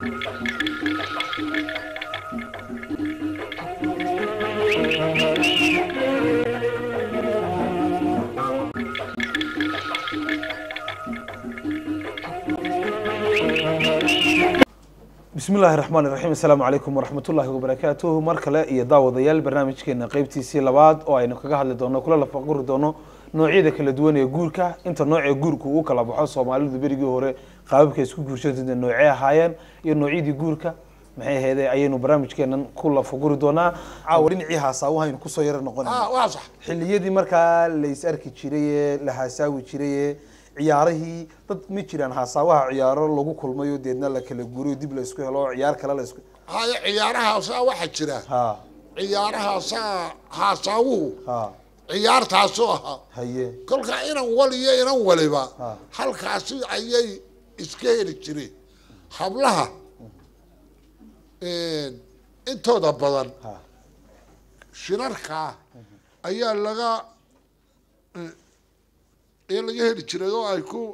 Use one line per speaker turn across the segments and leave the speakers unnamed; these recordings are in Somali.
bismi illaahi raxmaan iraxiim assalaamu calaykum waraxmatullaahi wabarakaatuhu mar kale iyo daawadayaal barnaamijkeena qeybtiisii labaad oo aynu kaga hadli doono kula lafaquri doono noocyada kala duwan ee guurka inta noocee guurka uu kala baxo soomaalidu berigii hore qaababka isku guurshada noocee ahaayeen iyo noocyadii guurka maxay aheedee ayaynu barnaamijkeenan ku lafaguri doonaa caawa dhinacii haasaawahaaynu kusoo yara noqonayna
ah waa sax
xilliyadii markaa la is arki jiray ee la haasaawi jiray ee ciyaarihii dad ma jiraan haasaawaha ciyaaro lagu kulmayo deedna la kala guuriyo dib la isku helo oo ciyaar kale la isku
haya ciyaarahaasaa waxaa jira
ha
ciyaarahaasaa haasaawuhu
ha
ciyaartaasoo ahaa
haye
kolkaa inan wal iyo inan waliba
Ha.
halkaasi ayay iska heli jireen hablaha intooda badan
ha
shirarkaa ayaa laga ee laga heli jiray oo ay ku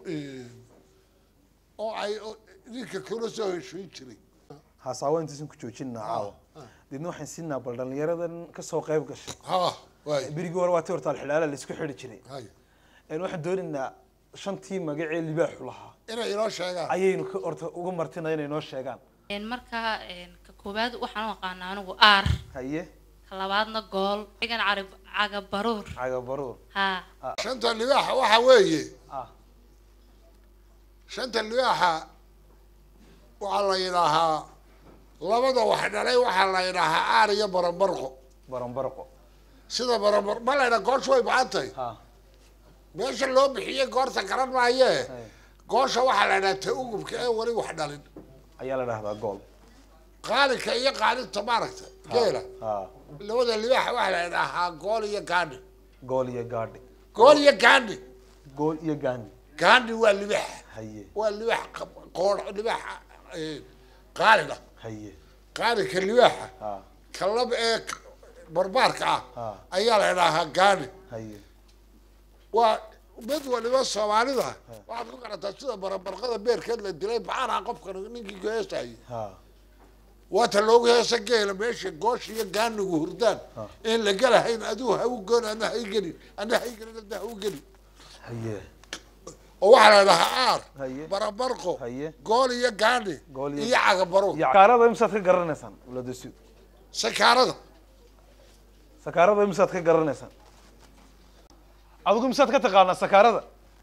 oo ay oo ninka kula soo heshiin jiray
haasaawa intaysan ku joojinaa caawa deedna waxaan siinaa bal dhalinyaradan kasoo qayb gashay
ha waay
berigii hore waa ti horta alxilaala la isku xidhi jiray
hay
een waxaan doonaynaa shantii magacee libaaxu lahaa
inay inoo sheegaan
ayaynu ka horta uga martina inay noo sheegaan
Een, markaa een, ka koowaad waxaan u aqaanaa anigu aar
haye
ka labaadna gool igan cari caga baruur
caga baruur
haa
shanta libaaxa waxa weeye
ah
shanta libaaxa waxaa la yidhaahaa labada wax dhalay waxaa la yidhaahaa aar iyo barambarqo
baranbarqo
sida barambar ma la yidhaha goosha way bacan tahay
ha
meesha loo bixiyey goorta garan maayee
Hey.
goosha waxaa la yidhaha ta ugubka ee weli wax dhalin
ayaa la dhahdaa gool
qaalinka iyo qaalinta maaragta geela
ha
labada libaaxa waxaa la yidhaahaa gool iyo gaandhi
gool iyo gaadhi
gool iyo gaandhi
gool iyo gaandi
gaandhi waa libaax
haye
waa libaax qab- qoor libaaxa eh, qaalin ah
haye
qaalinka libaaxa
ha
kalab ee k- barbaarka ah
Ha.
ayaa la idhaahaa gaani
haye
waa mid waliba soomaalida waxaad ku garataa sida barabarqada beerkeed la dilay bacaanaha qofkan ninkii ku heesayay
ha
waata loogu heesa geela meesha goosha iyo gaanigu hurdaan in la gelahayn adigu ha u goon adna ha i gelin adna ha i gelin adna ha u gelin
haye
oo waxaa la idhahaa aar
Haye.
barabarqo
Haye.
gool iyo gaani
Gool iyo-
iyo cagabaro
sakaarada imsaad ka garanaysaan uladasiud
sakaarada
sakaarada imsaad ka garanaysaan adigu imsaad ka taqaanaa sakaarada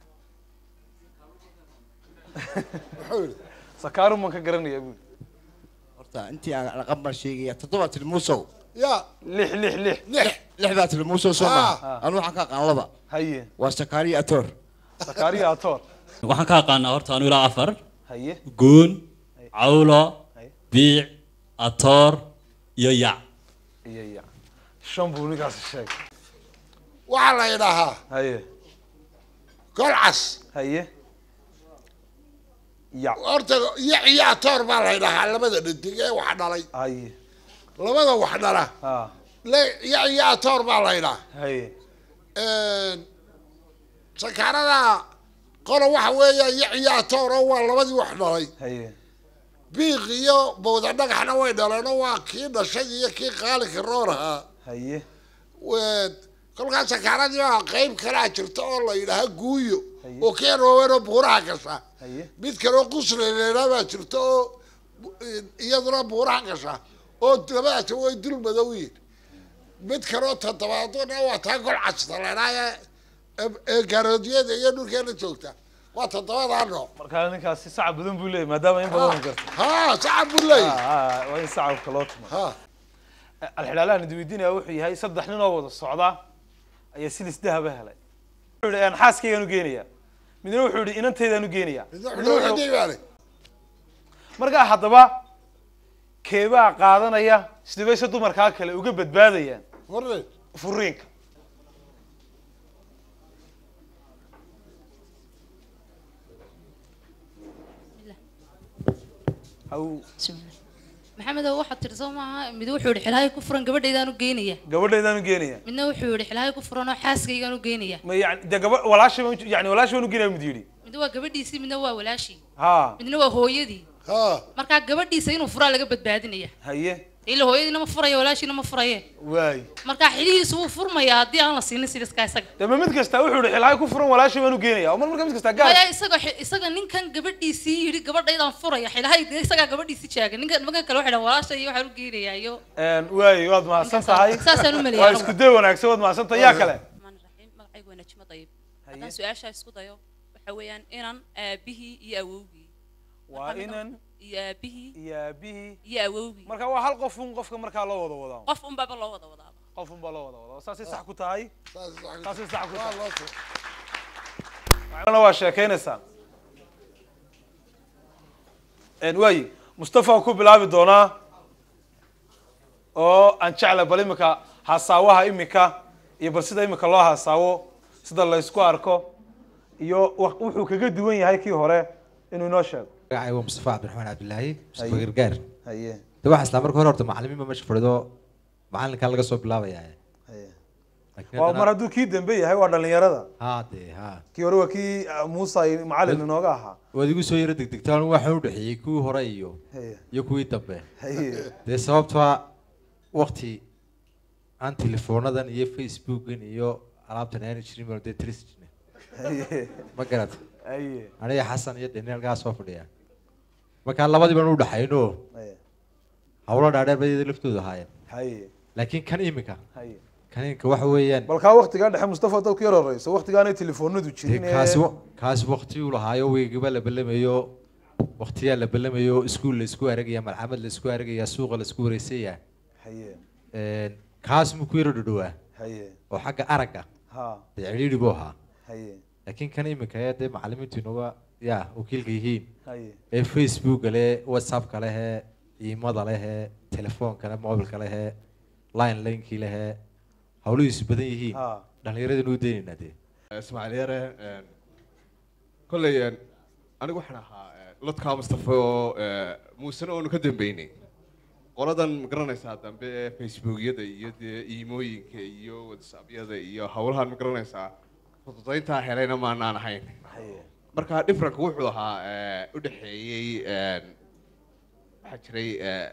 muxuu yidhi
sakaaru maan ka garanaya buuli
horta intii aan raqam baan sheegaya toddoba tilmuusow
yaa
lix lix lix
lix
lix baa tilmuusow soo
Ah.
maha anu waxaan ka aqaan laba
haye
waa sakaariyo atoor
sakaariya atoor
waxaan ka aqaanaa horta anu ilaa afar
haye
guun cawlo
Haye.
biic atoor iyo yac
iyo ya shan buu ninkaasi sheegay
waxaa la idhaahaa
haye
golcas
haye ya
horta iyo iyo atoor baa la idhahaa labada dhadig ee wax dhalay
haye
labada wax dhala
ha
le iyo iyo atoor baa la idhaa
haye
sakaarada qola waxa weeya iyo iyo atoor oo waa labadii wax dhalay
haye
biiq iyo bowda dhagaxna way dhaleen oo waa kii dhashay iyo kii qaalinka roor ahaa
haye
kolkaas sakaaradii baa qeyb kalaa jirta oo la yidhaaha guuyo
Haye.
oo keen waaweynoo buuraha gasha
haye
mid kale oo qusleleelaa baa jirta oo iyaduna buuraha gasha oo labadaasi way dul madow yihin mid kale oo toddobaaduna waa taa gol casta leedhaa ee gaaroodyada iyo dhulkeena joogta waa toddobadaa nooc
markaa ninkaasi sacab badan buu leeyahy maadaama in badan garta
ha sacab buu leeyahy
ha waa in sacabka loo tuma
ha
alxilaalahan idweydiinaya wuxuu yahay saddex nin oo wada socda ayaa silis dahaba helay wuxuu yihi "Aan xaaskaygaan u geenaya midna wuxuu yihi inantaydaan u geenaya midna wuxuu-
midna
markaa haddaba keebaa qaadanaya sidabayse dumarkaa kale uga badbaadayaan furiinka haw
bismillah maxamedow waxaad tiri soo maaha mid wuxuu yihi xilaahay ku furan gabadhaydaan u geynaya
gabadhaydaan u geenaya
midna wuxuu yihi xilaahay ku furan oo xaaskaygaan u geynaya
ma yani de gaba walaashay baan u- yani walaashay baan u geenaya mid yidhi
mid waa gabadhiisii midna waa walaashii
ha
midna waa hooyadii
ha
markaa gabadhiisa inuu furaa laga badbaadinaya
haye
ila hooyadiina ma furayo walaashiina ma furaye
waay
markaa xilihiisu wuu furmayaa haddii aan la siinin siliska isaga
dama mid kasta wuxuu yihi xilhaay ku furan walaashay baanu geenaya oo mar marka mid kasta gaar
maya isaga isaga ninkan gabadhiisii yidhi gabadhaydaan furaya xilahay dee isagaa gabadhiisii jaaga ninkan nimankan kale waxay dhahan walaasha iyo waxaan u geenayaa iyo
waay waad mahadsan tahay
saasaan u
waa
maleeyaa
isku day wanaagsan waad mahadsan tahay yaa kale
الرحمن الرحيم magacaygu waa najmo dayib haddaan su-aashaa isku dayo waxa weeyaan inan aabihii iyo awowgii
waa inan
iyo aabihii
iyo aabihii
iyo awowgii
marka waa hal qof un qofka markaa loo wada wadaa
qof unbaba loo wada wadaaba
qof un baa loo wada wadaa saasay sax ku tahay
saas sax-
saasay sax ku
waa
tahay
loo soo
waxaana waa sheekaynaysaa waayi mustafa waan ku bilaabi doonaa oo aan jecla bal imika hasaawaha imika iyo bal sida imika loo hasaawo sida la isku arko iyo wa- wuxuu kaga duwan yahay kii hore inuu inoo sheego
magacay waa mustafa cabdiraxmaan cabdilaahi mustafa
Haye.
gargaar
haye
de waxaa isla marka hore horta macalimiin ba meesha fadhido macalinkan laga soo bilaabaya
haye
Laakiin
waa
haddana-
mar hadduu kii dambe yahay waa dhalinyarada
ha de ha
kii hore waa kii ah, muuse ay macalin inooga ahaa
waad igu soo yaro degdegtaan waxaan u dhexeeyey kuwii hore iyo
haye
iyo kuwii dambe
haye
dee sababtoa wakti aan telefoonadan iyo facebookan iyo alaabtan aana jirin baan dee tiris jirnay
haye
ma garat
haye
aniga xasan iyo daniel gaa soo fadhiya markaa labadii baan u dhexayno
haye
hawlo dhaadheer bay iyada laftoodu ahaayeen
haye
laakiin kan imika
haye
kan imika waxa weeyaan
bal kaa waktigaa dhexe mustafa dadku yar horeyso waktigaanay telefoonadu
dee
jirin ee-
kaasi wa- kaasi waktiguu lahaayo weygaba la balamayo waktiyaa la balamayo iskuul la isku aragaya malcamad la isku aragaya suuqa la isku wareysaya
haye
kaas muu ku yaro dhadhowaa
haye
oo xagga aragga
ha
dee cidhiidhi buu ahaa
haye
laakiin kan imika ee dee macalimiintu inaga ya wakiilka yihiin
haye
ee facebooka leh whatsappka lehee iimada lehee telefoonka leh mobilka lehee line linkii lehee hawlihiisu badan yihiin
ha
dhallinyaradanu u daynaynaa dee
ismaaciil yare kolley anigu waxaan ahaa lodkaa mustafa oo muusena oonu ka dambeynay qoladan ma garanaysaa dambe ee facebookyada iyo dee iimooyinka iyo whatsappyada iyo howlahan ma garanaysaa fududayntaa helayna maanaan ahayn
haye
marka differenka wuxuu ahaa u dhexeeyey waxaa jiray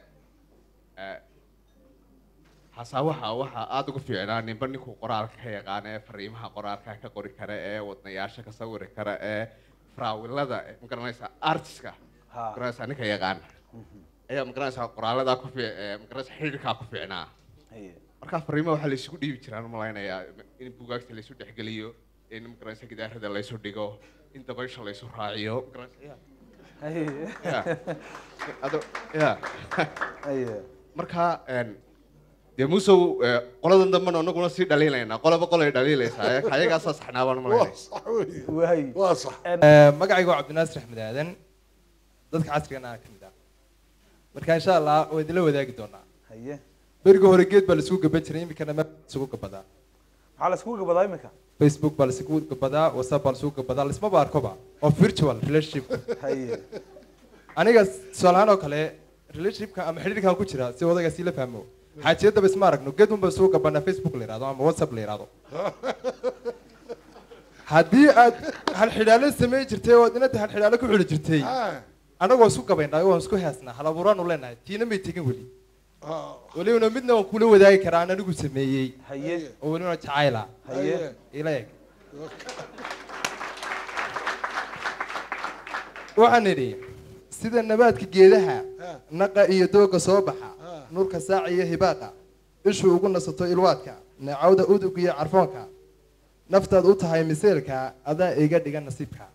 xasaawaha waxaa aada ugu fiicnaa ninba ninkuu qoraalka ka yaqaana ee fariimaha qoraalka ka qori kara ee wadnayaasha ka sawiri kara ee faraawilada ma garanaysaa artiska
ha
ma garanaysaa ninka yaqaana ayaa ma garanaysaa qoraaladaa ku fiic ma garanaysaa xidhiidhkaa ku fiicnaa
haye
marka fariimaha waxaa laysugu dhiibi jiraan malaynayaa in bugaagta laysu dhexgeliyo in ma garanaysaa gidaarada laysu dhigo in dabaysha laysu raaciyo ma garanaysaa
haye
ya ado- ya
haye
marka een, dee musow eh, qoladan dambena anaguna sii dhaliilaynaa qolaba qolay dhaliilaysaa ee ayagaasaa saxnaa baan
waa
malaynaya
sax weeye
waay
waa sax
magacaygu waa cabdinaasir axmed aadan dadka casrigana ka mid ah marka insha allah waa idinla wadaagi doonaa
haye
berigi hore geed baa laisugu gaban jiray iminkana meel baa laisugu gabadaa
maxaa la iskugu gabadaa imika
facebook baa laisugu gabadaa whatsapp baa laisugu gabadaa lismaba arkoba oo virtual relationship
haye
aniga tusaalahaan oo kale relationshipka ama xidhiidhkan ku jira si odayga sii la fahmo xaajiyadaba isma aragno geed unba isugu gabanaa facebook la yihahdo ama whatsapp la yihahdo haddii aad halxidhaalo samayn jirtay oo inada halxidhaalo ku xidhi jirtay
Ah,
anagoo isku gabaynaa waan isku heesnaa hal abuuraanu leenahay tiina may tegin weli
ah,
welibana midna waan kula wadaagi karaa aan anigu sameeyey
haye
oo welibana jacayla
haye
ila eg waxaan idhi sida nabaadka geedaha
Ah.
naqa iyo dooga soo baxa
Ah.
nurka saaca iyo hibaaqa ishuu ugu nasato ilwaadka neecawda udug iyo carfoonka naftaad u tahay miseelka adaa iga dhiga nasiibka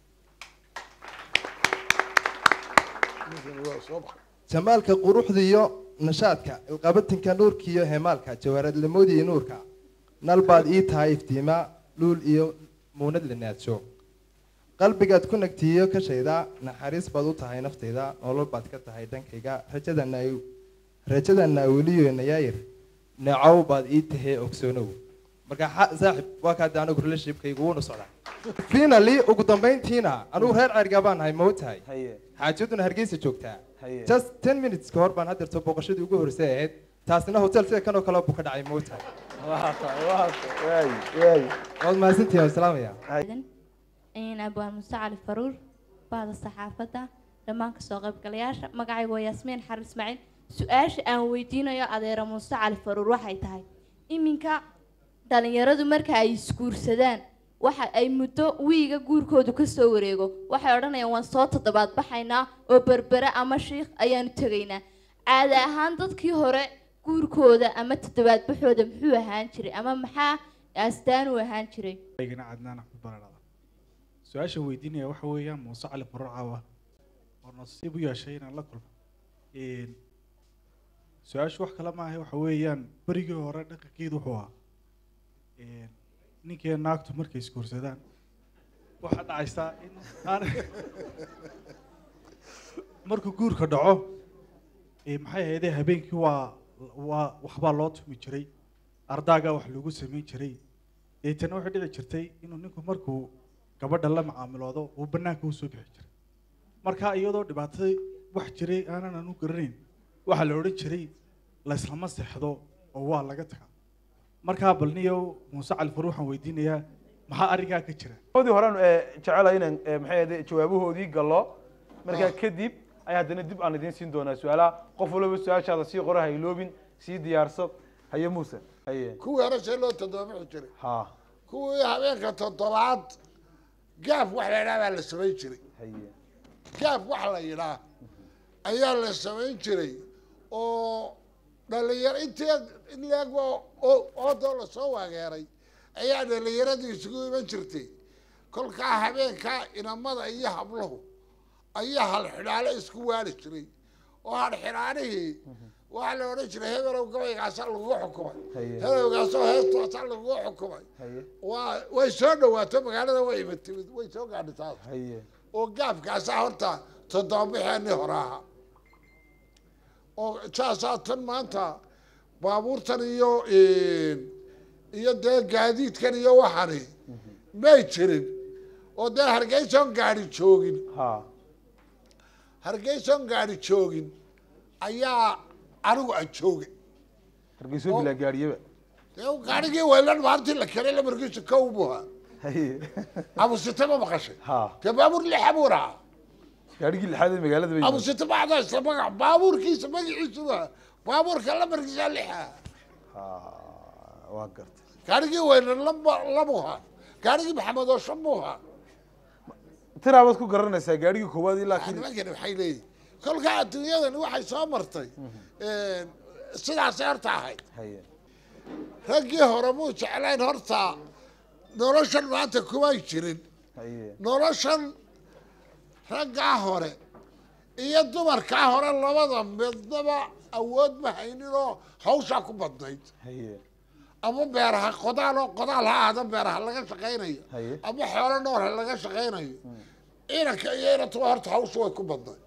ninkan waa soo baxay
jamaalka quruxda iyo nashaadka ilqabatinka nuurka iyo heemaalka jawaaradlamoodi iyo nuurka nalbaad ii tahay iftiima luul iyo muunad la naadsho qalbigaad ku nagtiiyo kashayda naxariis baad u tahay naftayda nolol baad ka tahay dhankayga rajadana rajadana weliyo nayaayir neecow baad ii tahee ogsoonow marka xa- saaxib waa kaade anigu relationshipkaygu wuuna socdaa finally ugu dambayntiina anigu reer ceergaa baan nahay ma tahay
haye
xaajaduna hargeysa joogtaa
haye
just ten minutes ka hor baan haddeerto booqashadii ugu horreysay ahayd taasina hotel sida kan oo kale buu ka dhacay ma tahay
waa tahay waa tahay waay waay
waad mahadsantihin waan salaamaya
in abwaan muse cali faruur bahda saxaafadda dhammaan kasoo qaybgalayaasha magacaygu waa yaasmiin xarin ismaaciil su-aasha aan weydiinayo adeera muuse cali faruur waxay tahay iminka dhalinyaradu marka ay isguursadaan waxa ay muddo wiiga guurkoodu kasoo wareego waxay odhanayaan waan soo toddobaad baxaynaa oo berbere ama shiikh ayaanu tegaynaa caada ahaan dadkii hore guurkooda ama toddobaad baxooda muxuu ahaan jiray ama maxaa astaan u ahaan jiray
aygana cadnaan axmed baradhada su-aasha weydiinaya waxa weeyaan muuse cali faruur caawa oo nasiib u yeeshay inaan la kulmo Een, su-aashu wax kale maaha waxa weeyaan berigii hore dhaqankeedu wuxuu ahaa een, ninkii naagtu markay isguursadaan waxaa dhacaysaa in aan markuu guurka dhaco ee maxay ahaydee habeenkii waa waa waxbaa loo tumi jiray ardaagaa wax lagu samayn jiray deetana waxay dhici jirtay inuu ninku markuu gabadha la macaamiloodo uu banaanka usoo bixi jiray marka iyadoo dhibaatada wax jiray aanan anu garanayn waxaa la odhan jiray layslama seexdo oo waa laga tagaa markaa balniyow muuse cali far waxaan weydiinayaa maxaa arrinkaa ka jira
oodii horaan ee, jecelahay inaan ee, maxay ahayd jawaabahoodii gallo markaa kadib ayaa haddana dib aan idiin siin doonaa su-aalaha qof walba su-aashaada sii qora ha iloobin sii diyaarso haye muuse haye
kuwii hore see loo toddobaxi jiray
ha
kuwii habeenka toddobaad gaaf wax la yidhaha baa la samayn jiray
haye
gaaf wax la yidhaah ayaa la samayn jiray oo dhalinyaro intii in leeg oo oodoo lasoo waageeray ayaa dhalinyaradii isugu iman jirtay kolkaa habeenkaa inamada iyo habluhu ayaa halxidhaale isku waali jiray oo halxidhaanihii waxaa la odhan jiray hebelow gabaygaasaa lagugu xukumay
Haye.
hebelowgaasoo heestaasaa lagugu xukumay
haye
waa way soo dhawaato magaalada way ima timid way soo gaadhi taas
haye
oo gaafkaasaa horta toddobabixeenii hore ahaa oo saasaa tan maanta baabuurtan iyo iyo dee gaadiidkan iyo waxani may jirin oo dee hargeyson gaadhi joogin
ha
hargeyson gaadhi joogin ayaa anigu aan joogay
hargeyso bilaa gaadhiyaba
dee gaadhigii weylan maalintii la keenay lamarkiisu kow buu ahaa
haye
abusite ma maqashay
ha
dee baabuur lixa buu rahaa
gaadhigii lixaad ee magaalada bay
abu sita bacda isla magac baabuurkiisa magaciisu waa baabuurka lamarkiisa lixa
ha waa gartay
gaarigii weyne laba labuha gaarigii maxamed oo shan buha
tiraabaad ku garanaysaa gaadhigii koowaad ilaa kii
nimankani waxay leeyihin kolkaa adduunyadani waxay soo martay sidaasay horta ahayd
haye
raggii hore muu jeclayn horta noloshan maanta kumay jirin
haye
noloshan raggaa hore iyo dumarkaa hore labada midnaba awood ma hayninoo hawshaa ku badnayd
haye
ama beeraha qodaal oo qodaal ha ahda beeraha laga shaqaynayo
haye
ama xoolo nool ha laga shaqaynayo inanka iyo inantuba horta hawshu way ku badnayd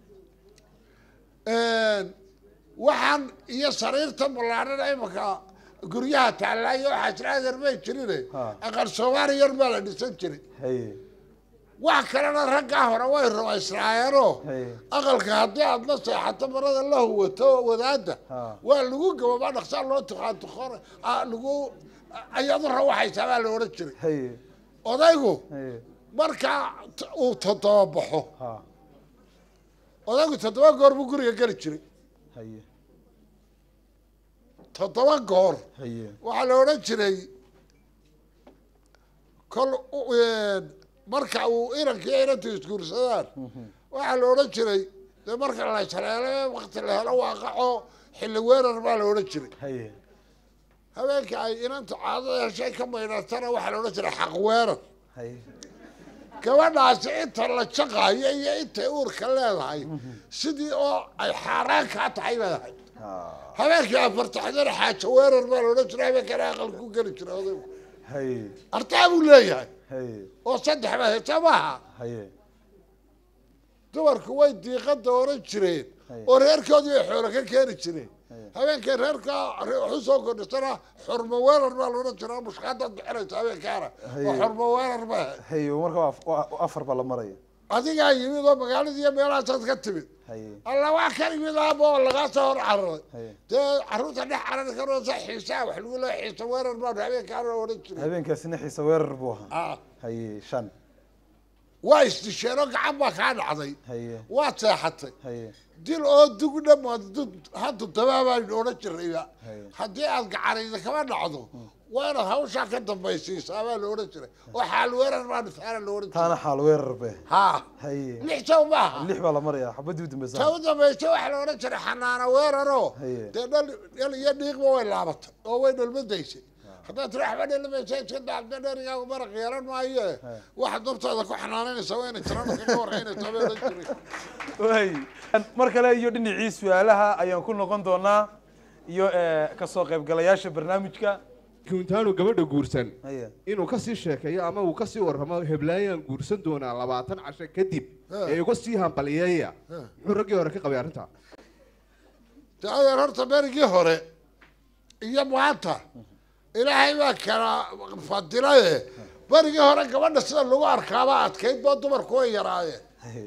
waxaan iyo sariirta ballaadhana imaka guryaha taallaayo waxaa jira adeer may jirine
Ha.
aqal soomaali yar baa la dhisan jiray
haye
wax kalena raggaa hore way rumaysnaayeenoo
haye
aqalka haddii aad la seexato marada la huwato wadaadda
ha
waa lagu gababaa dhaqsaa loo tuqaan tuqon lagu ayadu rawaxaysaa baa la odhan jiray
haye
odaygu
haye
markaa t- uu toddoba baxo
ha
odaygu toddoba goor buu guriga geli jiray
haye
toddoba goor
haye
waxaa la odhan jiray kol u- een, marka uu inanka iyo inantu isguursadaan waxaa la odhan jiray dee marka la ishaleelo wakti la helo waaqaco xilli weerar baa la odhan jiray
haye
habeenka ay inantu caadada heshay ka maydhatana waxaa la odhan jiray xaq weerar
haye
gabadhaasi inta la jaqaayo iyo intay uurka leedahay sidii oo ay xaaraan kaa tahay leedahay
ha
habeenkii afartaxdana xaajo weerar baa la odhan jiray habeenkana aqal ku geli jiray odaygu
haye
artaa buu leeyahay
haye
oo saddex baa hesha maaha
haye
dumarku way diiqada oran jireen
Haye.
oo reerkoodii ay xoolo ka keeni jireen
Haye.
habeenkay reerka waxu soo kordhisana xurmo weerar baa la odhan jiraa mushkaadaad bixinaysa habeenkaana
Haye.
oo xurmo weerar baa
haye marka waa af- waa afar baa la maraya
adigaa yimid oo magaaladii iyo meelahaasaad ka timid
haye
alla waa ka yimid aaba oo lagaa soo hor cararay
haye
dee carruurta dhex carari karoosa xiisaa wax lagu leeya xiisa weerar baa habeenkaana odhan jiray
habeenkaasina xiisa weerar buu ahaa
Ah,
haye shan
waa isdisheenoo gacan baa kaa dhacday
haye
waad seexatay
haye
dil oo dug dhamaad haddu dabaabaan odhan jirayba
haye
haddii aad gacanayda kama dhacdo waa inaad hawshaa ka dambaysiisaa baa la odhan jiray oo xaal weerar baa dhitaana la odhan
taana
jiray
xaal weerar be
haa
haye
lix jaw maaha
lix baa la marayaa xabadii u
ta
dambeysa
u dambaysa waxaa la odhan jiray xanaano weeraroo
Haye.
dee dhal dhal iyo dhiiqba way laabatay oo way dhalmadaysay haddaad tiri waxba dhalmaysa iska daacda dherigaagu maraq yeelan maayo waxaad naftaada ku xanaananaysaa waa inay tirana kaga warraynaysaa bay odhan jiray
way mar kale iyo dhinacii su-aalaha ayaan ku noqon doonaa iyo eh, kasoo qaybgalayaasha barnaamijka
kuntaanu gabadha guursan
haye
inuu kasii sheekeeyo ama uu kasii warramo heblaayaan guursan doonaa labaatan casho kadib ee uga sii hambaliyeeya muxuu raggii hore ka qabay arrintaa
de adeer horta berigii hore iyo maanta ilaahay baa kala fadilaye berigii hore gabadha sida lagu arkaaba adkayd boo dumarku way yaraayeen
haye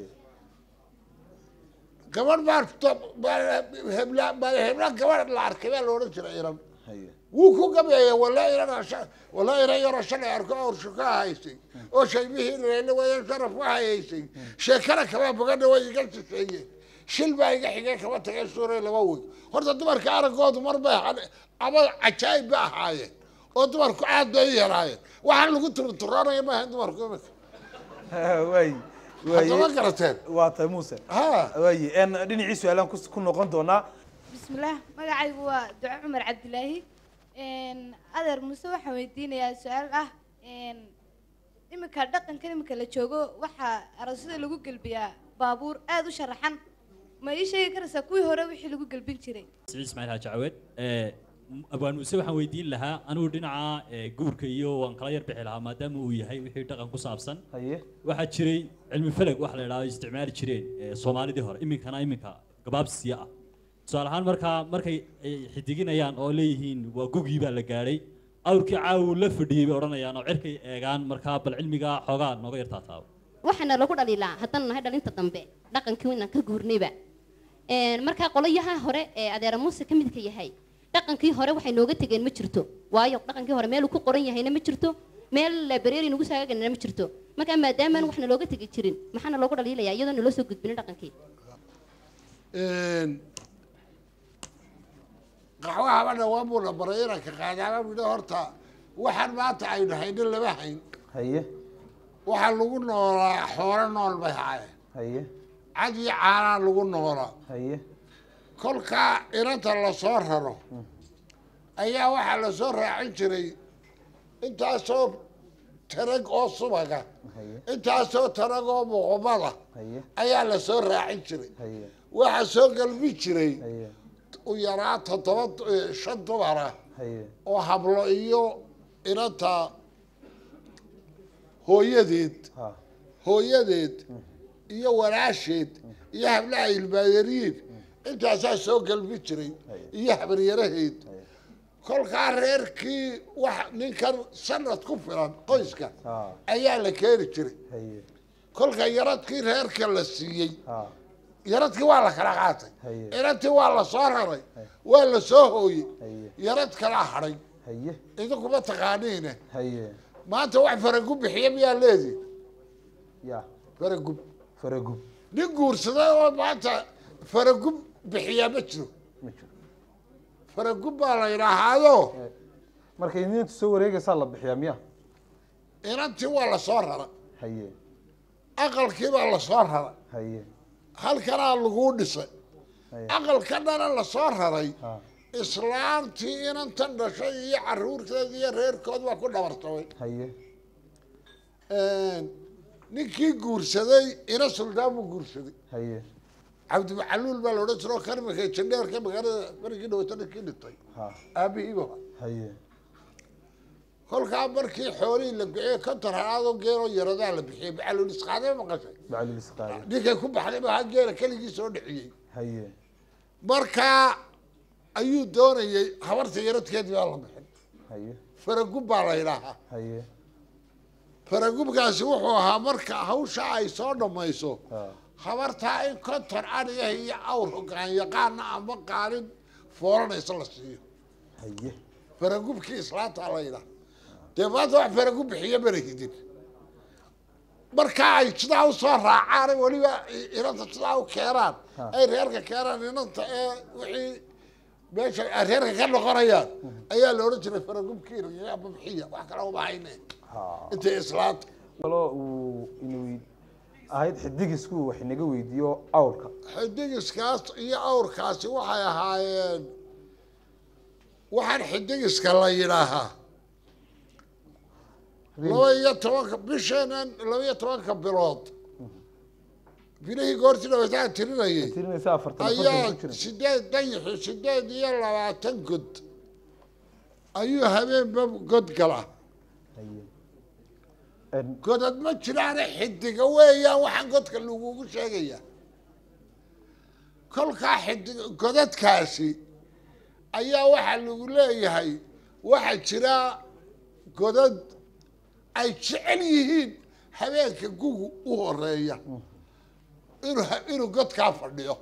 gabadh baa hebla hebla gabadh la arkay baa la odhan jiray inan
haye
wuu ku gabeeya wala inan wala inan yaroo shalay arko awrsho ka haysay oo shaybihii reele waya sharaf ka hayaysay sheekana kama bogadha way iga shisheeyeen shil baa iga xigay kama tagay suuray laba wey horta dumarka araggoodu mar bay ahaan- ama cajaayib ba ahaayeen oo dumarku aad bay u yaraayeen waxaan lagu turturoonaya ma ahayn dumarku imika
way
haddama garateen
waa tahay muuse
ha
waaye en dhinacii su-aalaan ku ku noqon doonaa
bismillaah magacaygu waa duco cumar cabdilaahi adeer muuse waxaan weydiinayaa su-aal ah iminka dhaqankan iminka la joogo waxaa aroosyada lagu gelbiyaa baabuur aada u sharaxan ma ii sheegi karaysaa kuwii hore wixii lagu gelbin jiray
سعيد اسماعيل حاج عواد abaan muuse waxaan weydiin lahaa anigu dhinaca ee, guurka iyo waan kala yar bixi lahaa maadaama uu yahay wixii dhaqan ku saabsan
haye
waxaa jiray cilmi falag waxa la idhahdo isticmaali jireen ee, soomaalidii hore iminkana iminka gabaabsiya ah tusaale ahaan markaa markay ay xidiginayaan oo leeyihiin waa gugii baa la gaadhay awrkii caawu la fadhiyey bay odhanayaan oo cirkay eegaan markaa bal cilmiga xoogaa nooga yartaa taabo
waxaana lagu dhaliilaa haddana nahay dhalinta dambe dhaqankii inaan ka guurnayba Een, markaa qolayaha hore ee adeera muuse ka midka yahay dhaqankii hore waxay nooga tegeen ma jirto waayo dhaqankii hore meel uu ku qoran yahayna ma jirto meel library nagu saagaganana ma jirto markaa maadaamaan waxna looga tegi jirin maxaana loogu dhaliilayaa iyadoo naloo soo gudbinin dhaqankii
qaxwaha badha waa buu la baray inanka qaadaaba bidho horta waxaan maanta aynu haynin lama hayn
haye
waxaa lagu noolaa xoolo nool bay haayeen
haye
cad iyo caanaa lagu noolaa
haye
kolkaa inanta lasoo raro ayaa waxaa lasoo raacin jiray intaasoo tarag oo subaga
haye
intaasoo tarag oo muqumada
haye
ayaa lasoo raacin jiray
haye
waxaa soo galbi jiray
haye
u yaraa toddoba eh, shan dumara
haye
oo hablo iyo inanta hooyadeed
ha
hooyadeed iyo walaasheed iyo hablaha ilmaayariin intaasaa soo galbi jiray iyo habaryaraheed kolkaa reerkii wax ninkan sanad ku filan qoyska
ha
ayaa la keeni jiray
haye
kolka yaradkii reerka la siiyey
ha
yaradkii waa la kala qaatay
haye
inantii waa la soo raray waa la soo hooyey
haye
yarad kalaa hadhay
haye
idinkuma taqaaniine
haye
maanta wax faragub bixiya miyaa leediin
ya
faragub
faragub
nin guursaday oo maanta faragub bixiyaa ma jiro
ma jiro
faragub baa la yidhaahaado
markay ninta soo wareegaysaa la bixiyaa miya
inantii waa la soo rara
haye
aqalkii baa la soo rara
haye
halkanaa laguu dhisay
haye
aqalkanana la soo raray
ha
islaantii inantan dhashay iyo caruurteeda iyo reerkood waa ku dhabartabay
haye
ninkii guursaday ina suldaan buu guursaday
haye
cabdimacaluul baa la odhan jiro karmika jandheerka magaalada markii dhawata ninkii dhintay
ha
aabihiiba
haye
kolkaa markii xoolihii la bixiyey konton halaadoo geeloo yaradaa la bixiyey macaluul isqaadee maqashay
baclil isqaadi
ninkay ku baxday baa geela keligii soo dhexiyey
haye
markaa ayuu doonayey habarta yaradkeedii baa la bixin
haye
faragub baa la yidhaahaa
haye
faragubkaasi wuxuu ahaa marka hawsha ay soo dhammayso
ha
habartaa in konton adhiga iyo awr hogaan yaqaana ama qaalin foolanaysa la siiyo
haye
faragubkii islaanta la yidhaha dee maanta wax faragub bixiya mana hidin markaa ay sidaa usoo raacaan weliba inanta sidaa u keenaan ay reerka keenaan inanta ee wixii meesha ay reerka ka noqonayaan ayaa la odhan jiray faragubkiina iyo babxiya wax kale uma hayne intay islaanta
kaloo uu inuu ahayd xidigisku wax inaga weydiiyo awrka
xidigiskaas iyo awrkaasi waxay ahaayeen waxaan xidigiska la yidhaahaa laba iyo tobanka bisheenan laba iyo tobanka bilood bilihii goortii dhabaytaan tirinayay
tirinaysa afartan
ayaa
afartan ku jira
sideed dayixi sideed iyo labaatan god ayuu habeenba god gala godad ma jiraane xidiga weeyaan waxaan godka lagugu sheegaya kolkaa xidig godadkaasi ayaa waxaa lagu leeyahay waxaa jira godad ay jecel yihiin habeenka gugu u horeeya inuu ha- inuu godkaa fadhiyo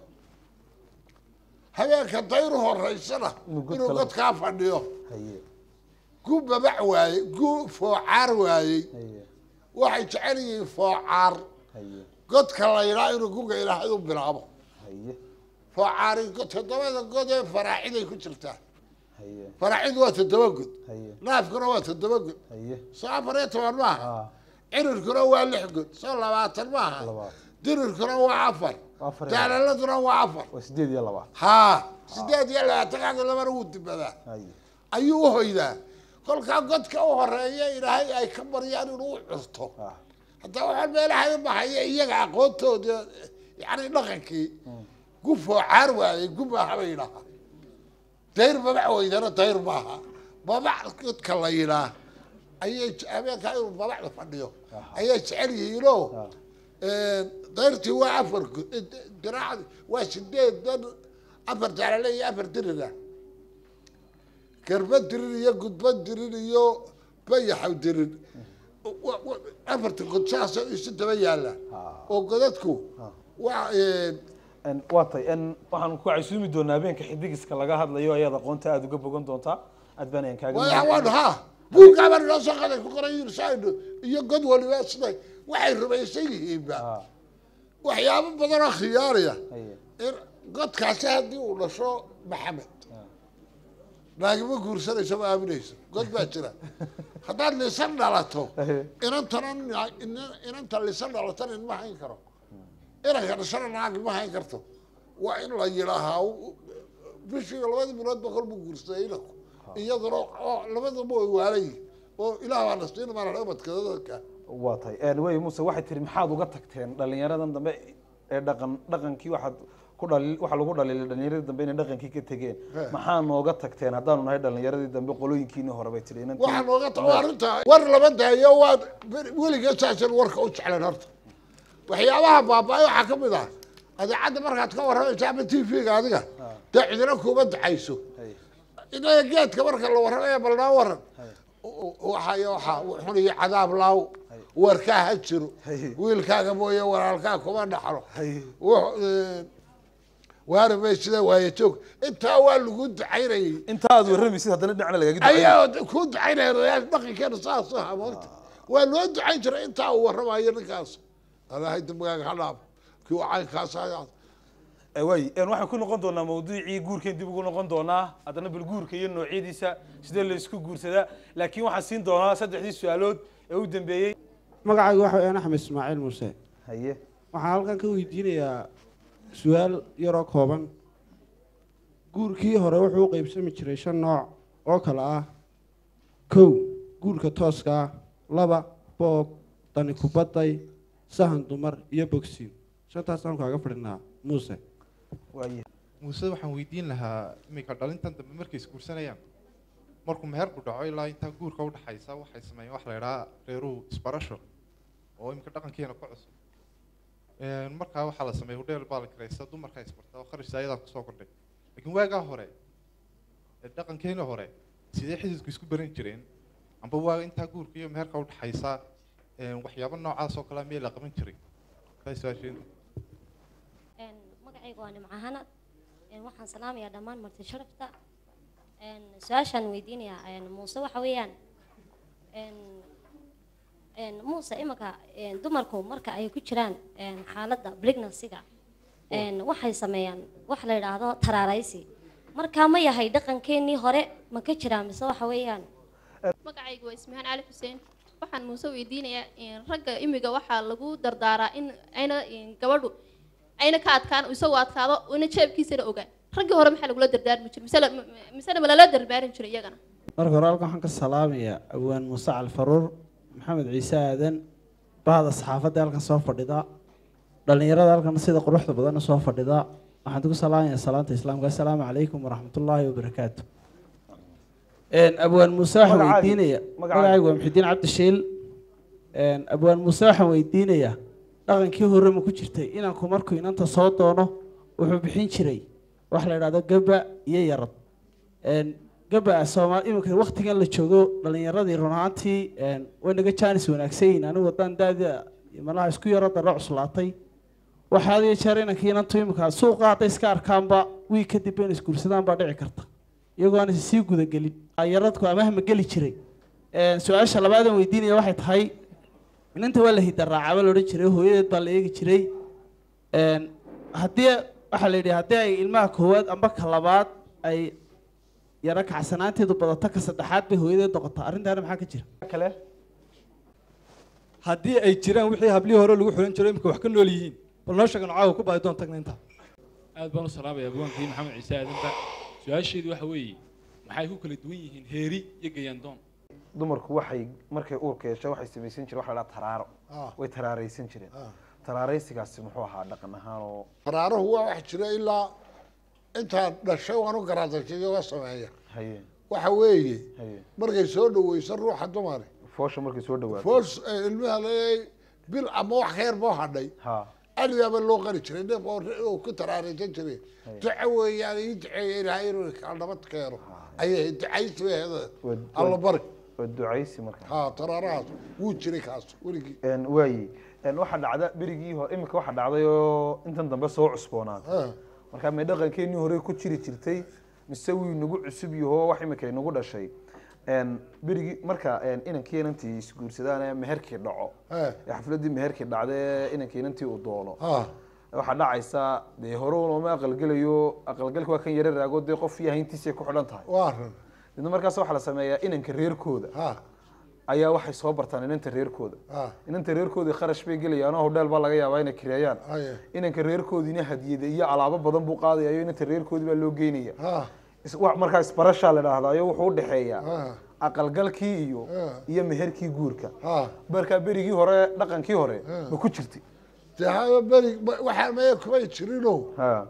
habeenka dayru horeysana
god
inuu
kale-
godkaa fadhiyo
haye
gu babac waaye gu foocaar waayey
haye
waxay jecel yihiin foocaar
haye
godka la yidhaa inuu guga ilaahay u bilaabo
haye
foocaari go- toddobada god ee faraaciday ku jirtaa
haye
faraacidu waa toddoba god
haye
naafkuna waa toddoba god
haye
soo afar iyo toban maaha
ah
cirirkuna waa lix god soo labaatan maaha
labaad
dirirkuna waa afar
afar iyo labaad.
daalaladuna waa afar
waa sideed iyo labaad
haa sideed iyo labaatan kaga labana wuu dibadaa
haye
ayuu u hoydaa kolkaa godka u horeeya ilaahay ay ka baryaan inuu u curto
ah
haddaa waxaa meelaha u baxaya iyaga aqoontooda yani dhaqankii gu foocaar waayey gu maaha bay yidhaahaa dayr babac weydana dayr maaha babac godka la yidhaa ayay je- habeenkaa inuu babacda fadhiyo ayay jecel yihiinoo dayrtii waa afar go- diraacdi waa sideedan afar jaalale iyo afar dirida garba dirin iyo gudba dirin iyo bayaxaw dirin wa- wa- afarta god saas isu daba yaalla oo godadku waa
En, waa tay en waxaan ku casuumi doonaa habeenka xidigiska laga hadlayo ayaad aqoonta aada uga bogan doontaa aad baan ayaan kaaga
waa
mahadcelin.
waan ha buurkaabaan inoo soo qaday ku qoran yirsaayno iyo god waliba siday waxay rumaysan yihiinba
Ah,
waxyaabo badan oo khiyaariya
haye
in godkaasi haddii uu dhasho maxamed naagima guursanayso ma aaminayso god baa jira haddaad lisan dhalato
haye
inantana ina- inanta lisan dhalatana inma hayn karo inanka dhashana naag ma hayn karto waa in la yidhaahaa u- bishii labadii bilood ba kolbuu guursaday inanku iyaduna oo labadaba way waalayihin oo ilaah baa nasiina maa ubadkadadka
waa tay En, wey muse waxay tiri maxaad uga tagteen dhalinyaradan dambe ee dhaqan dhaqankii waxaad ku dhali waxaa lagu dhaliilay dhalinyaradii dambe inay dhaqankii ka tegeen
He.
maxaa nooga tagteen haddaanu nahay dhalinyaradii dambe qolooyinkiinii hore bay tiri inantii-
waxaa nooga ta waa arrinta war lama daayo waa weligeed saasan warka u jeclan horta waxyaabaha baaba-ay waxaa ka mid ah adeecadda markaad ka warramaysa ama t v-ga adiga dee cidina kuuma ducayso
Haye.
inaga geedka marka la warramaya bal noo waran waxay waxa xun iyo cadaab laaw warkaa ha jiro
Haye.
wiilkaaga mooye walaalkaa kuma dhaxlo
Haye.
Wux- ee, waari may sida waaye joog intaa waa lagu ducaynayay
inta aad warramaysid haddana dhinacna lagaga duceeyo
ayaa ku ducaynaya odayaasha dhaqankeena saas u ahaa moogta waa loo ducayn jiray intaa uu warramayo ninkaas alaahay dambigaaga ha dhaafo kii uu caynkaas ayaa
way en waxaan ku noqon doonaa mawduucii guurkeen dib ugu noqon doonaa haddana bal guurka iyo noocyadiisa sidee la isku guursadaa laakiin waxaan siin doonaa saddexdii su-aalood ee u dambeeyey
magacaygu waxa weeyaan axmed ismaaciil muuse
haye
waxaan halkan ka weydiinayaa su-aal yaroo kooban guurkii hore wuxuu u qeybsami jiray shan nooc oo kale ah kow guurka tooska ah laba boob dani kubadday sahan dumar iyo bogsiin shantaasaan kaaga fadhinaa muuse
waaye
muuse waxaan weydiin lahaa iminka dhalintan dambe markay isguursanayaan markuu meherku dhaco ilaa intaa guurka udhaxaysa waxay sameeyeen wax la idhaha reeruhu isbarasho oo iminka dhaqankeena ku cusub Een, markaa waxaa la sameeyay hudheel baa la kiraysta dumarkaa isbarta oo kharashta ayadaa kusoo kordhay laakiin waagaa hore ee dhaqankeena hore sidee xididku isku baran jireen amba waaga intaa guurka iyo meherka udhaxaysa een, waxyaabo noocaas oo kalea miyay la qaban jiray taas su-aasheedu
Een, magacayga waa nimco hanad Een, waxaan salaamayaa dhammaan marti sharafta Een, su-aashaan weydiinayaa een, muuse waxa weeyaan een, een, muuse imanka een, dumarku marka ay ku jiraan een, xaaladda pregnancy-ga een, waxay sameeyaan wax la yidhaahdo taraaraysi marka ma yahay dhaqankeenii hore ma ka jiraa mise waxa weeyaan
magacaygu waa ismahaan cali xuseen waxaan muuse weydiinayaa in ragga imiga waxaa lagu dardaaraa in ayna in gabadhu ayna ka adkaan isagoo adkaado una jeebkiisana ogaan raggii hore maxaa lagula dardaarmi jiray mise la- misena ma lala darbaarin jiray iyagana
marka hore halkan waxaan ka salaamayaa awaan muuse cali faruur maxamed ciise aadan bahda saxaafadda halkan soo fadhida dhalinyarada halkan sida quruxda badanna soo fadhida waxaan ku salaamayaa salaanta islaamka assalaamu calaykum waraxmatullaahi wabarakaatu Een, abwaan muuse waxaan
Magacaaga-
weydiinaya
magacaaga.
magacaygu waa muxidiin cabdishiil Een, abwaan muuse waxaan weydiinayaa dhaqankii hore ma ku jirtay inanku markuu inanta soo doono wuxuu bixin jiray wax la idhahdo gaba iyo yarad Een, gaba soomaali iminka waktigan la joogo dhalinyaradii run ahaantii een, way naga jaanis wanaagsan yihiin anigu haddaan daada malaha isku yaro daro cuslaatay waxaa had iyo jeer inankii inantu iminka suuqa hadday iska arkaanba wiig kadib in isguursadaan baa dhici karta iyagoo aan sii gudagelin ayaradku amahma geli jiray Een, su-aasha labaadan weydiinaya waxay tahay inanta waa la hidaraacaba la odhan jiray hooyadeed baa la eegi jiray Een, haddii waxaa la yidhi haddii ay ilmaha koowaad amba ka labaad ay yaro kacsanaanteedu badato ka saddexaad bay hooyadeed noqotaa arrintaana maxaa ka jira
kale
haddii ay jiraan wixii hablihii hore lagu xulan jiray imika wax ka nool yihiin bal noo sheegan caawa ku baadi doon tagna intaa
aad baan u salaamaya abwaankii maxamed ciise aadanba su-aasheedu waxa weeye maxay ku kala duwan yihiin heeri iyo gayaandoon
dumarku waxay markay uurka yeesho waxay samaysan jireen waxa la dhaha taraaro way taraaraysan jireen taraaraysigaasi muxuu ahaa dhaqan ahaan oo
faraaruhu waa wax jira ilaa intaan dhashay waan u garaadashay uga sameeya
haye
waxa weeye
haye
markay soo dhaweyso ruuxa dumari
foosha markay soo dhawaato
foos eh, ilmaha leeyahay bil ama wax ka yar boo hadhay
ha
aligaaba loo qari jiray neef oo oo ku taraaraysan jiray duco weeyaan ii duceeya ilaahay inuu kala nabad keeno ayay ducaysi bay ahayd alla bari
waa ducaysi marka
ha taraarahaas wuu jiray kaas weligii
Een, waaye Een, waxaa dhacda berigii hore iminka waxaa dhacday oo intan dambe soo cusboonaatay marka may dhaqankeenii hore ku jiri jirtay mise wuu inagu cusub yaho wax imika inagu dhashay Een, berigii marka een, inankii inantii isguursadaan ee meherkii dhaco
Eh.
ee xafladii meherkii dhacda ee inankii inantii uu doono
Ah.
waxaa dhacaysa dee hore looma aqalgelayo aqalgalka waa kan yara raago dee qof iyo hayntiisay ku xidhan tahay
waa run
midna markaas waxaa la sameeyaa inanka reerkooda ayaa waxay soo bartaan inanta reerkooda
Ah.
inanta reerkoodii kharash bay gelayaan oo hodheel baa laga yaabaa inay kireeyaan
Aye.
inanka reerkoodiina hadiyada iyo alaabo badan buu qaadayayo inanta reerkoodii baa loo geynaya
Ah.
Is- wa- markaa isbarashaa la dhahdayo wuxuu udhexeeyaa
Ah.
aqalgalkii iyo
Ah.
iyo meherkii guurka
Ah.
markaa berigii hore dhaqankii hore
Ah.
ma ku jirtay
dee haba beri ma- waxaa maya kumay jirino
ha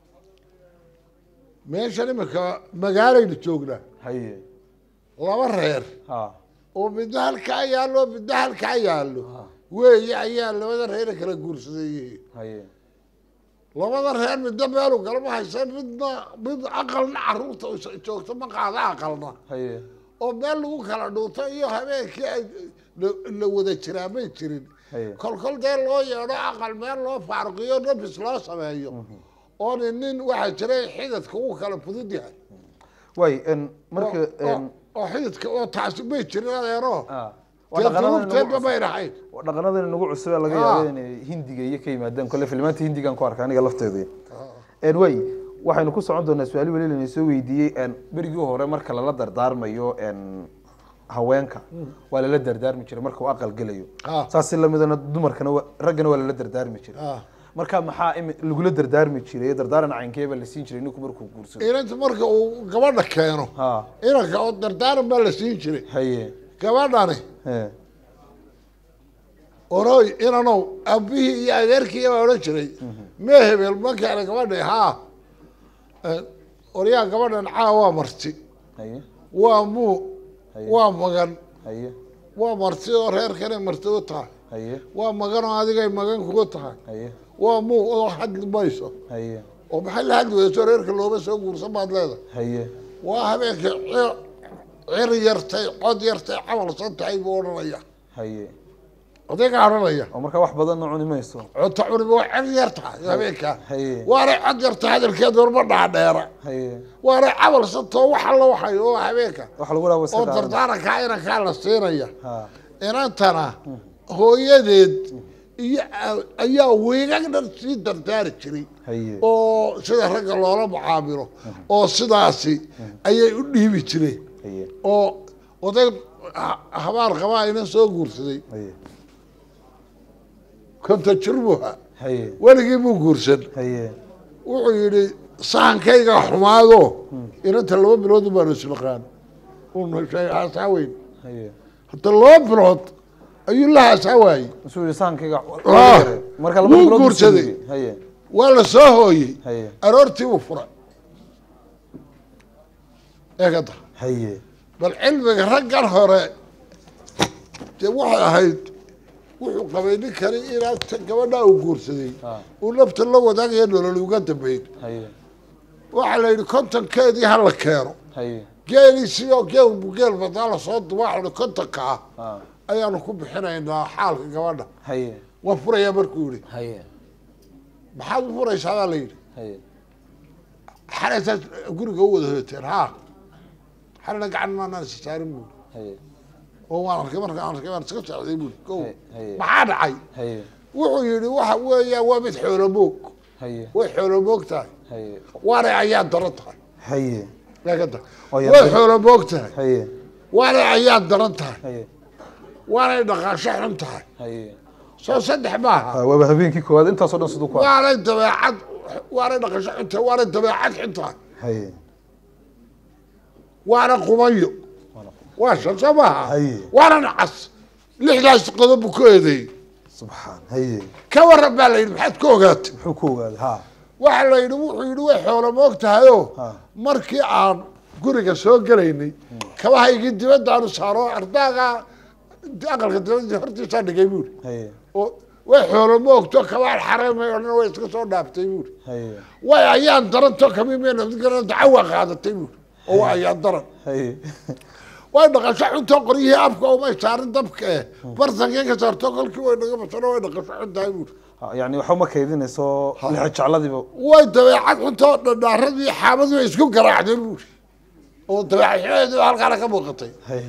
meeshan imika magaalaynu joognaa
haye
laba reer
ha
oo midna halkaa yaallo midna halkaa yaallo weeye ayaa labada reere kala guursadeeyey
haye
labada reer midna meelu galma haysan midna mid aqalna caruurta is- joogta ma qaada aqalna
haye
oo meel lagu kala dhuunto iyo habeenkii ay la- la wada jiraa may jirin
haye
kolkol dee loo yeedho aqal meel loo faaruqiyo nafis loo sameeyo oo nin nin waxaa jiray xididka uu kala fudud yahay
waay een, marka
oo-
een,
oo xididka oo taasi may jirin adeero
waa
dee
dhaqanadan
duruubteedba
inagu
may dhahayn
waa dhaqanadan inagu cusub ee laga
Ah.
yaabo inay hindiga iyo ka yimaadaan kole filmaanta hindigan ku arka aniga lafteeda een way waxaynu ku socon doonaa su-aali weli lana soo weydiiyey een berigii hore marka lala dardaarmayo een haweenka waa lala dardaarmi jiray marka uu aqal gelayo
Ah.
saas si lamidana dumarkana waa- raggana waa lala dardaarmi jiray marka maxaa imi- lagula dardaarmi jiray dardaaran caynkeeba la siin jiray ninku markuu guursado
inanta marka uu gabadha keeno
ha
inanka oo dardaaran baa la siin jiray
haye
gabadhani
he
oroy inanow aabihii iyo adeerkii baa odhan jiray mee hebel ma keena gabadhi haa oryaa gabadhan caa waa marti
haye
waa muu
Haye.
waa magan
haye
waa marti oo reerkanay marti u tahay
haye
waa magan oo adigay magan kugu tahay
haye
waa muu oo hadli mayso
haye
oo maxay la hadli weyso reerka looma soo guursan baad leedahay
haye
waa habeenkii cir cir yartay cod yartay camalsan tahay buu odhanaya
haye
odayga odhanaya
oo marka wax badanna cuni mayso
cunto cuniba waa cir yar tahay habeenkaa
haye
waanay cod yarta hadalkeed warma dhaadheera
haye
waanay camalsantoo wax alla waxay oo habeenka
waxa lagu dhaha
oo dardaarankaa inankaa la siinaya
ha
inantana hooyadeed iyo a- ayaa weegag dhan sii dardaari jiray
haye
oo sida ragga loola mucaamilo oo sidaasi ayay u dhiibi jireen
haye
oo oday ha- habaar qabaa ina soo guursaday
haye
konta jir buu ahaa
haye
weligii buu guursan
haye
wuxuu yidhi sahankayga xumaado inanta laba bilood baanu isnaqaan unu haasaa weyn
haye
hadda laba bilood ayuu la haasaa waayey
muxuu yidhi saankayga
Ah,
marka laba
wuu
bilood buu
guursaday.
sugay. haye
waa la soo hooyey
haye
aroortii buu furay eegada
haye
bal cilmiga raggan hore dee waxay ahayd wuxuu qabay ninkani inaad ta- gabadhaa uu guursaday uu nafta la wadaagaya nolol uga dambeyn
haye
waxaa la yidhi kontonkeedii ha la keeno
haye
geeliisii oo geel bu geel badaa lasoo duba waxa la yidhi kontonka ah
ah
ayaanu ku bixinaynaa xaalka gabadha
haye
waan furayaa markuu yidhi
haye
maxaad u furaysaa baa la yidhi
haye
xalaysaad guriga u wada hoyateen haa xalina gacan maanaan isa saarin buuri
haye
oo waan arkay markaan arkay waan iska socday buuri ko
haye
maxaa dhacay
haye
wuxuu yidhi waxa weeyaan waa mid xoolo moog
haye
way xoolo moog tahay
haye
waana ayaa daran tahay
haye
eegada
Oo yaa
way
daran-
xoolo moog tahay
haye
waana ayaa daran tahay
haye
waanay dhaqaasho xun tahay
haye
soo saddex maaha
Ah, waaba habeenkii koowaad intaasoo dhan siduu ku ah
waanay dabeecad waanay dhaqasho xun tahay waanay dabeecad xun tahay
haye
waana qubayo waa shan soo maaha
haye
waana nacas lixdaas qodob buu ku eedeeyey
subxaan haye
ka waran baa la yidhi maxaad ka ogaatay
muxuu ku ogaaday ha
waxaa la yidhi wuxuu yidhi way xoolo moog tahayoo markii aan guriga soo gelaynay kabahaygii dibaddaanu saaro ardaaga aqalka dibadda hortiisaa dhigay buuri
haye
oo way xoolo moogto kabaan xareemay oo dhan way iska soo dhaaftay buuri
haye
way ayaan daranto kamimee nabadgala dacawa qaadatay buuri oo waa ayaan daran
haye
way dhaqasho xuntoo qoryihii afka umay saarin dabka eh bartankii ka saarto kolkii way naga basano way dhaqasho xuntahay buuri
Ha, yani waxba ma kaydinayso lixa jecladiiba
way dabeecad xuntoo dhadhaaradii xaamadii way isku garaacdeen buuri oo dabeecadii halkaana ka muuqatay
haye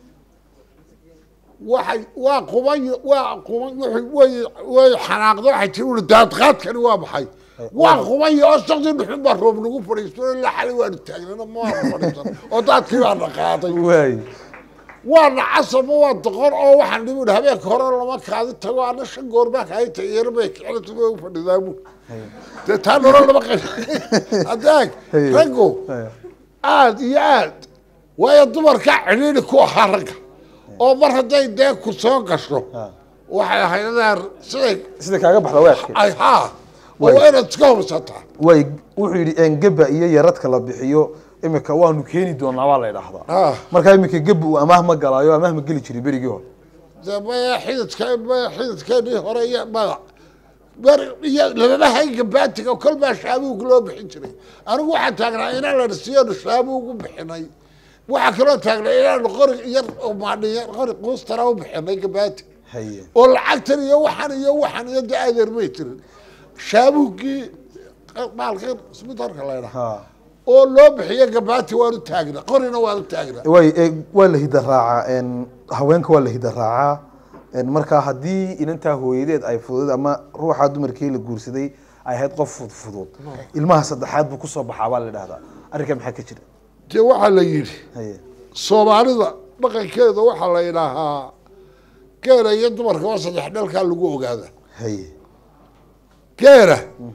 waxay waa quban waa quban wuxuu- way way xanaaqdo waxay tiri uri daadqaadkani waa maxay waa quban oo sakti dhuxun baa roob nagu fadhiisto ilaa xali waanu taagnana ma waanu fadhiisan oo daadkii baa dhaqaaday
waay
waa nacasaba waa doqon oo waxaan dhibi uri habeenka hore lama kaadi tago ana shan goor baa kaadi tagiyara bay kicilatu bay u fadhidaa buur dee taa nolol lama qay adeeg
Hey.
raggu aad iyo aad waayo dumarka cidhiidhi ku ahaa ragga oo mar hadday dee ku soo gasho waxay ahayd adeer siday
sida kaaga baxda weerka
ay haa oo
Way.
waa inaad iska hubsataa
way wuxuu yidhi engeba iyo yaradka la bixiyo imika waanu keeni doonaa baa la idhaahdaa
Ah.
marka imika geba uu amaah ma galaayo amaah ma geli jiray berigii hore
dee maya xididka maya xididkeenii hore iyo magac bar iyo lababa hayga baatiga kol baa shaabuug loo bixin jiray anigu waxaan taagnaa inaan la siiyanu shaabuug u bixinay waxaa kaloo taagnaa inaanu qori yar oo maadhiya qori quustara u bixinay gabaati
haye
oo lacagtan iyo waxan iyo waxan iyo dee adeer may jirin shaabuuggii maalkan isbitaalka la ydhaha
ha
oo loo bixiyo gabaati waan u taagnaa qorina waan u taagnaa
way ee, waa la hida raacaa een, haweenka waa la hida raacaa een, marka haddii inantaa hooyadeed ay fudud ama ruuxa dumarkii la guursaday ay ahayd qof fudfudud ilmaha saddexaad buu kusoo baxaa baa la idhahdaa arrinkaa maxaa ka jira
dee waxaa la yidhi
haye
soomaalida dhaqankeeda waxaa la yidhaahaa geela iyo dumarka waa saddex dhalkaa lagu ogaada
haye
geela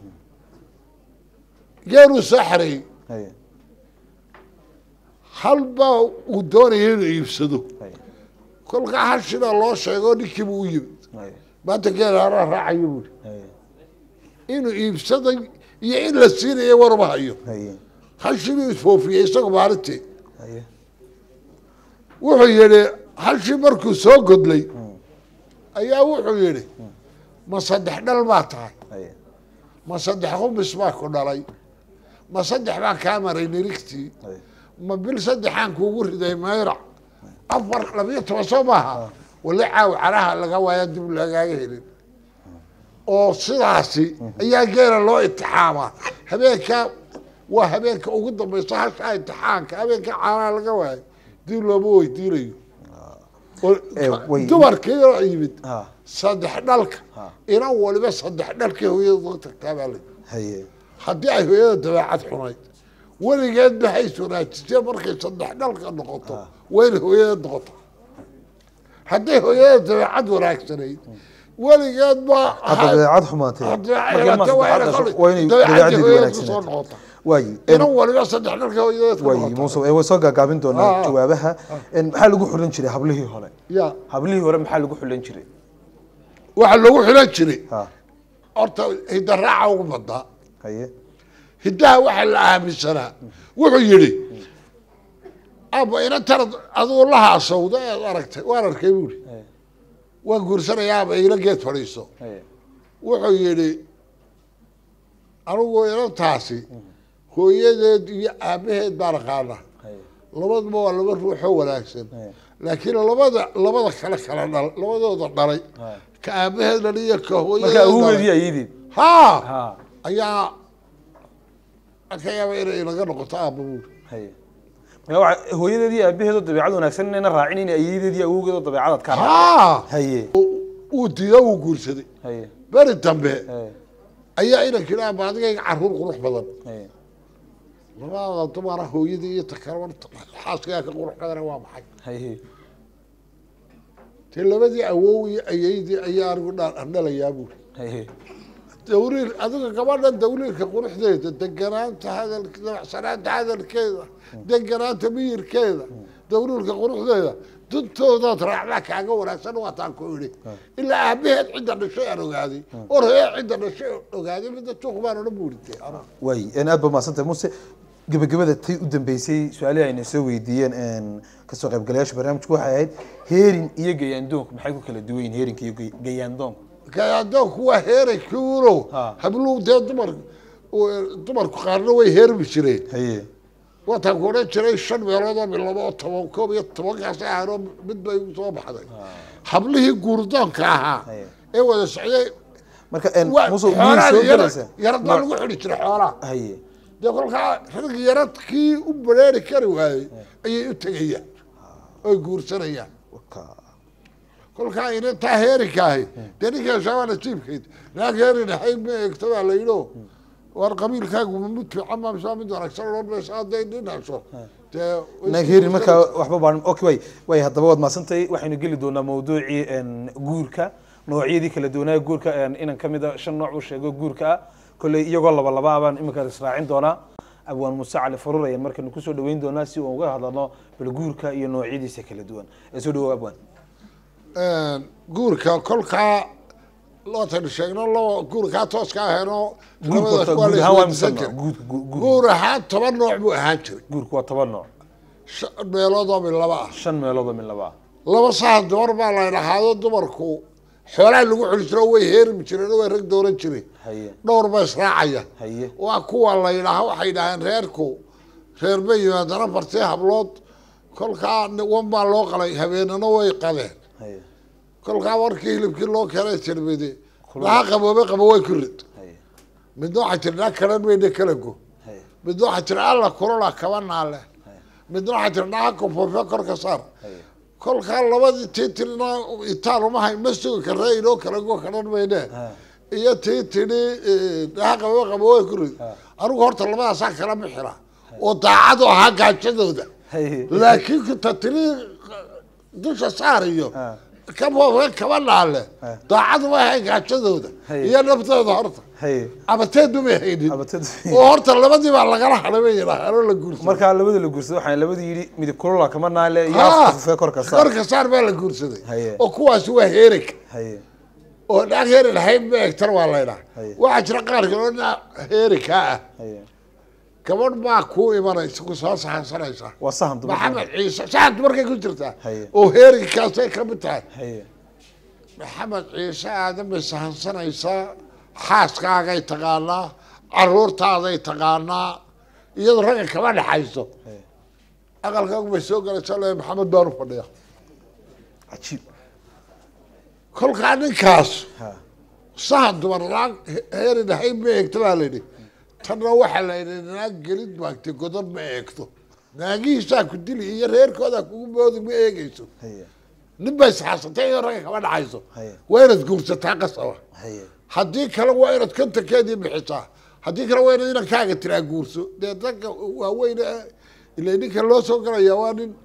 geeluu soo xareeyey
haye
hal baa uu doonaya inuu iibsado
haye
kolkaa hal shina loo sheego ninkiibu u yimid
haye
maanta geela haraa raacayo buuri
haye
inuu iibsaday iyo in la siinayo warma hayo
haye
hal shinuu isfoofiyey isagoo maalintii
haye
wuxuu yidhi hal shi markuu soo godlay ayaa wuxuu yidhi ma saddex dhal baa tahay
haye
ma saddex qumis baa ku dhalay ma saddex baan kaa maray nirigtii
haye
ma bil saddexaan kuugu riday mayrac afar labiyo toban soo maaha wali caawi caraha laga waaya dib lagaaga helin oo sidaasi ayaa geela loo itixaamaa habeenkaa waa habeenka ugu dambaysa hashaa itixaanka habeenka caanaha laga waayo dib looma weydiinayo
way-
dumarkii oo yimid
ha
saddex dhalka inan waliba saddex dhalkii hooyada uga tagtaa baa la
haye
haddii ay hooyada dabeecad xunayd weligeed maxay wanaajisee markay saddex dhalka noqoto wayna hooyada noqota hadday hooyada dabeecad wanaagsanayd weligeed ma
hadda dabeecad xumaatee
Hadda
markii ilmaha
dabeecad
saddexaad
waa
dhasho waa inay
dabeecadii
dabeecaddeedu
hooyada kusoo
wanaagsanaato
noqota
waayi
inan waliba saddex dhalka hooyada ku
waayi
noqota
muuse ee way soo gaagaabin doonaa
Ah.
jawaabaha En maxaa lagu xulan jiray hablihii hore
ya
hablihii hore maxaa lagu xulan jiray
waxaa lagu xilan jiray
ha
horta hidaraaca ugu badnaa
haye
hiddaha waxaa la aaminsanaa wuxuu yidhi aba inantan aduu la haasawda eed aragtay waan arkay buuri waan guursanayaa aba ila geed fadhiiso
haye
wuxuu yidhi anigu inantaasi hooyadeed iyo aabaheed baan aqaana labaduba waa laba ruuxoo wanaagsan laakiin labada labada kale kala dhal labadooda dhalay ka aabaheed dhalay iyo ka
marka
hooyadeed
awgeedii
dhalay
ayeydid
ha
ha
ayaa ka yaaba inay inaga noqoto aabba buuri
haye marka waxa hooyadeedii aabaheedoo dabeecad wanaagsan inayna raacin in ayeedeedii awowgeedoo dabeecadaad ka
ha
haye
uu diido uu guursaday
haye
beri dambe
haye
ayaa inanka idhaa ba adigayga caruur qurux badan
haye
labada dumara hooyadii iyo takaraban xaaskayaa ka qurux badana waa maxay
haye
te labadii awow iyo ayeydii ayaa anigu dha- dhalayaa buuri
haye
dawliir adiga gabadhan dawliirka quruxdeeda deganaanta hadalk dabacsanaanta hadalkeeda deganaanta miyirkeeda dawliirka quruxdeeda duntoodaad raacdaa kaaga wanaagsan waataan ku idhi ilaa aabaheed cidda dhashay aan ogaaday or hooyad cidda dhashay ogaaday midda tuuq baan odhan buuritay
waayi en aad ba mahadsantahay muse gebagabada tay u dambeysay su-aalihii ayna soo weydiiyeen en kasoo qaybgalayaasha barnaamijku waxay ahayd heerin iyo gayaandoonku maxay ku kala duwan yihin heerinka iyo gay- gayaandoonku
gayaandoonku waa heeray kuulo habluu dee dumar dumarku qaarna way heermi jireen
haye
waataan ku odhan jiray shan meelood oo bilabo oo toban koob iyo tobankaas ahaanoo mid bay igu soo baxday hablihii guurdoonka ahaa ee wada socday
marka en
waa-
muse guur
xoolaha
soo
yara-
galaysa
yarad baa lagu xidhi jiray xoolaha
haye
dee kolkaa rag yaradkii u bareeri kari waayey ayay u tegayaan oy guursanayaan kolkaa inantaa heerinka ahi dee ninka shaabaa nasiibkeyd naag heerin ahay ma eegto baa la yidho war qabiilkaagu ma mid fiican ma mise waa mid wanaagsan odhan maysa hadday nin hesho dee
naag heerin markaa waxba baan okay way way haddaba waad mahadsantahay waxaynu geli doonaa mawduucii en guurka noocyadii kala duwanaa guurka en inan ka mid a shan nooc uu sheego guurka ah kolley iyagoo laba laba ah baan iminka israacin doonaa abwaan muuse cali farur ayaan markaynu kusoo dhaweyn doonaa si uu uga hadlano bal guurka iyo noocyadiisa kala duwan ee soo dhawow abwaan
guurka kolkaa lootaynu sheegno laba guurkaa tooska aheeno
Guurka
labadaas
horta
waa
guud
la
ahaan waa
isweydiisan
mise
jiray.
guud- guud- guud-
guur ahaan toban nooc buu ahaan jiray
guurku waa toban nooc
shan meelood oo mid laba ah
shan meelood oo mid laba ah
laba sahan dumar baa la dhahaado dumarku xoolaha lagu xuli jiro way heermi jireen oo way rag dooran jireen
haye
dhowr ba israacaya
haye
waa kuwa la yidhaaha waxay yidhaaheen reerku reer bay yimaadana bartee hablood kolkaa ni- wan baa loo qalay habeenana way qadeen
haye
kolkaa warkii hilibkii loo keenay tirbide laha qaboobe qabo way ku rid midna waxaa tiri naa kalan mayne kala go midna waxaa tiri alla kulula kaba naale midna waxaa tiri naa kofofe korka saar kolkaa labadii tii tirina itaal uma hayn ma sugi karre inoo kala go kalan mayne iyo tii tidhi naa qaboobe qabo way ku rid anigu horta labadaasaa kala bixira oo daacadu ahaa gaajadooda laakiin ta tiri dusha saar iyo kaboobe kaba naale daacadu ma ahayn gaajadooda iyo naftooda horta
haye
abateedu may haynin oo horta labadii baa lagala hadhay bay yidhaahaan oo la guursaday
markaa labada la guursado waxaan labadii yidhi midib kulula kama naale iyo
Ha!
afka fufee korka saar
korka saar baa la guursaday
haye
oo kuwaasi waa heerig
haye
oo naag heerig lahayn ma eegtan waa laydhaa
haye
waxaa jira qaar kale oo naa heerigkaa ah
haye
gabadh baa kuu imanaysa ku soo saxansanaysa
waa sahan dumar
maxamed ciise saxan dumarkay ku jirtaa
haye
oo heerigkaasay ka mid tahay
haye
maxamed ciise aadan bay sahansanaysaa xaaskaagay taqaanaa caruurtaaday taqaanaa iyadoo ragga kama dhexayso aqalkaagu bay soo galaysaa le maxamed baan u fadhiya
cajiib
kolkaa ninkaas
ha
sahan dumar naag heeri dhahayn ma eegto baa layidhi tanna waxaa la yidhi naag gelid maagtay godob ma eegto naagihiisaa ku dili iyo reerkooda kugu moodi ma eegeyso
haye
nin bay isxaasatay iyo ragga kama dhacayso
haye
waa inaad guursataa qasaba
haye
haddii kale waa inaad kontankeedii bixisaa haddii kale waa inaad inankaaga tiraa guurso dee dadka waaweyn ee ila ninka loo soo galaya waa nin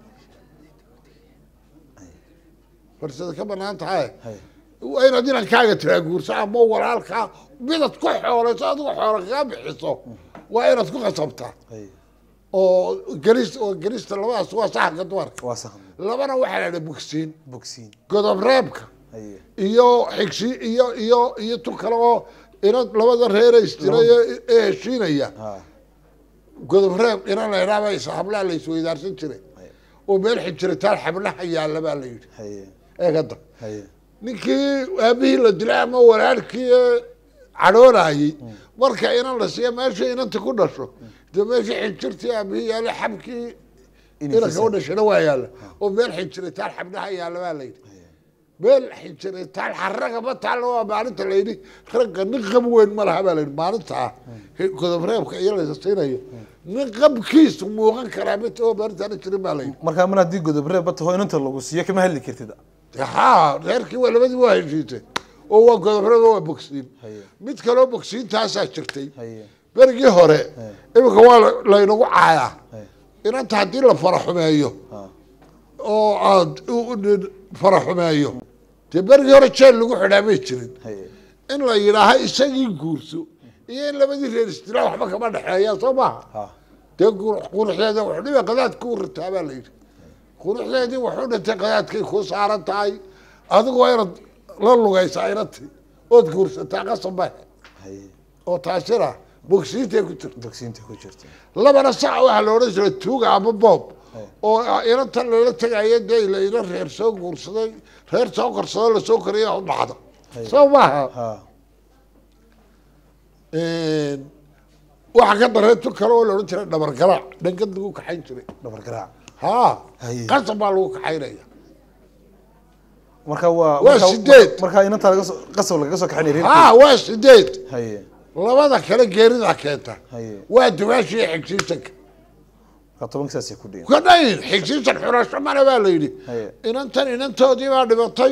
farsada ka banaan tahay waa inaad inankaaga tiraa guurso ama walaalkaa midad ku xoolayso adigo xoola kaga bixiso waa inaad ku qasabtaa oo gelis oo gelista labadaas waa saxanka dumarka
waa saxan
labana waxaa la idhaha bogsiin
bogsiin
godob reebka
haye
iyo xigsi iyo iyo iyo tu kale oo ina labada reere istiraya ee heshiinaya godob reeb ina la idhaaba is hablaha la isweydaarsan jiray oo meel xijiritaan xablaha yaalla baa la yidhi
haye
eegada
haye
ninkii aabihii la dilay ama walaalkii ee cadhoonayey marka inan la siiya meesha inanta ku dhasho dee meesha xinjirtii aabihii yaalla xabkii inanka u dhashana waa yaalla oo meel xinjiritaan xablaha yaalla baa la yidhi meel xinjiritaan xaraga ma taalla waa maalinta la yidhi ragga nin qab weyn ma laha baa la yidhi maalinta ah godob reebka iyo la siinayo nin qabkiisu muuqan karaa mid oo maalintaana jirin baa la yidhi
markaa mar haddii godob reeb ba taho inanta lagu siiyo kama hadli kartid
haa reerkii waa labadii waa heshiisay oo waa godobrada waa bogsiin mid kaloo bogsiintaasaa jirtay berigii hore iminka waa la- laynagu caayaa inanta haddii la faraxumeeyo oo aad u- u- faraxumeeyo dee berigii hore jeel lagu xidhaa may jirin in la yidhaaha isagii guurso iyo in labadii reer istilaa waxba kama dhexeeya soo maaha dee gur- quruxdeeda wuxuu dhiba qadaadka u ritaa baa la yidhi quruxdeedii wuxuu dhintay qadaadkay kuu saaran tahay adigu waa inaad la lugaysaa inanti ood guursataa qasaba oo taasina bogsiintay ku jirta
bogsiinta ku jirta
labana sac waxaa la odhan jiray tuuga ama boob oo inantan lala tegaya dee ila ina reer soo guursaday reer soo korsado lasoo koriya u dhacda soo maaha waxaa ka daree tu kale oo la odhan jiray dhabar garaac dhangad lagu kaxayn jiray
dhabar garaac
haa qasab baa lagu kaxaynaya
marka waa
Waa
marka-
sideed.
markaa inanta laga soo qasab lagaga soo kaxinay reerkii.
haa waa sideed
haye
labada kale geerida keenta
haye
waa dumaashii xigsiisanka
marka tobanka saasay ku dhihin
kadhayn xigsiisan xurasho male baa la yidhi
haye
inantan inantoodii baa dhimatay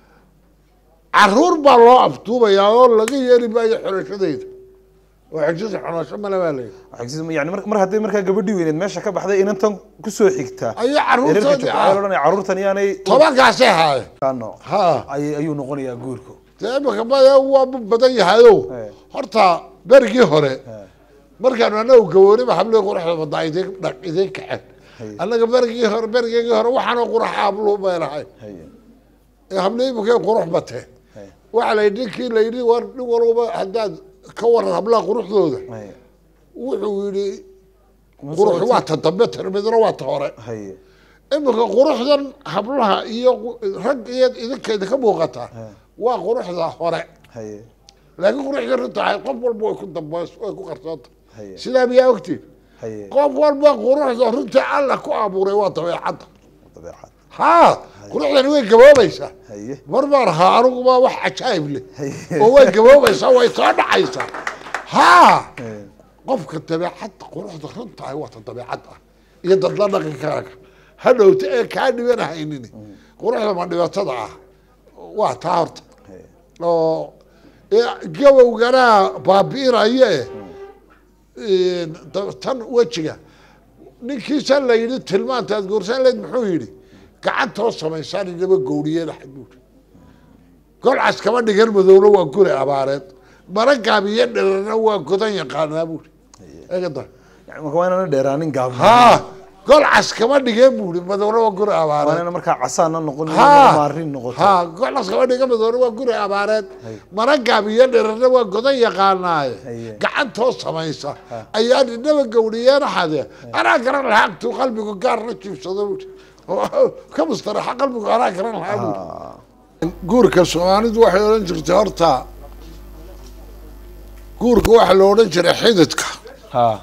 caruur baa loo afduubayaa oo laga yeeli maayo xurashadeyda oo xigsiisan xurasho male baa la yidhi
xigsiis yani mar mar hadday markaa gabadhii weyneed meesha ka baxday inantan kusoo xigtaa
Ayaa
ee reerka
carruurtoodii
joogta,
ah.
ayaa la odhanaya carruurtan yaanay
tobankaasay haayeen
kaano
haa
ay- ayuu noqonayaa guurku
dee imika bada waa badan yahayo horta berigii hore markaanu anagu gabooniba hablii quraxda badaa idin dhaq idin kacen annaga berigii hore berigii hore waxaanoo qurax aablu baynahay ee hablii imika qurux batee waxaa la yidhi ninkii la yidhi war nin walba haddaad ka waran hablaha quruxdooda wuxuu yidhi qurux waa ta dambe tan midna waa ta hore
haye
imika quruxdan hablaha iyo qu- rag iyo idinka idinka muuqata waa quruxda hore
haye
laakiin quruxda runta ahay qof walba way ku dambays way ku qarsoonta
haye
sidaa miyaa ogtiin
haye
qof walba quruxda runta alla ku abuuray waa dabeecadda
dabeecad
haa quruxdani way gaboobaysaa
haye
mar baan ahaa aniguba wax cajaa'ib leh oo way gaboobaysaa way soo dhacaysaa haa qofka dabeecadda quruxda runta ahay waa ta dabeecad ah iyo dadla dhaqankaaga hadhowta ee kaa dhibanahaynin quruxda ma dhibatada ah waa taa horta oo ee gabowgana baabi'inaya eh da- tan wejiga ninkiisa la yidhi tilmaantaad guursan leed muxuu yidhi gacantoo samaysaan inaba gowriyeeda xabuur golcas kama dhigan madowna waa guri abaareed mara gaabiyo dherana waa godan yaqaanaa buuri eegada
yani marka waa inaana dheeraanin gaabin
haa golcas kama dhigeen buuri madowna waa guri
waa
abaareed
inaana markaa casaana noqon
haa
maarin noqoto
haa golcas kama dhigan madowna waa guri abaareed mara gaabiyo dherana waa godan yaqaanaaye gacantoo samaysa ayaa inaba gowriyeena xade anaa garan lahaa agtuu qalbigu gaar la jiibsado buuri oo ka mustaraxa qalbigu anaa garan lahaa buuri guurka soomaalidu waxay odhan jirtay horta guurka waxaa la odhan jiray xididka
haa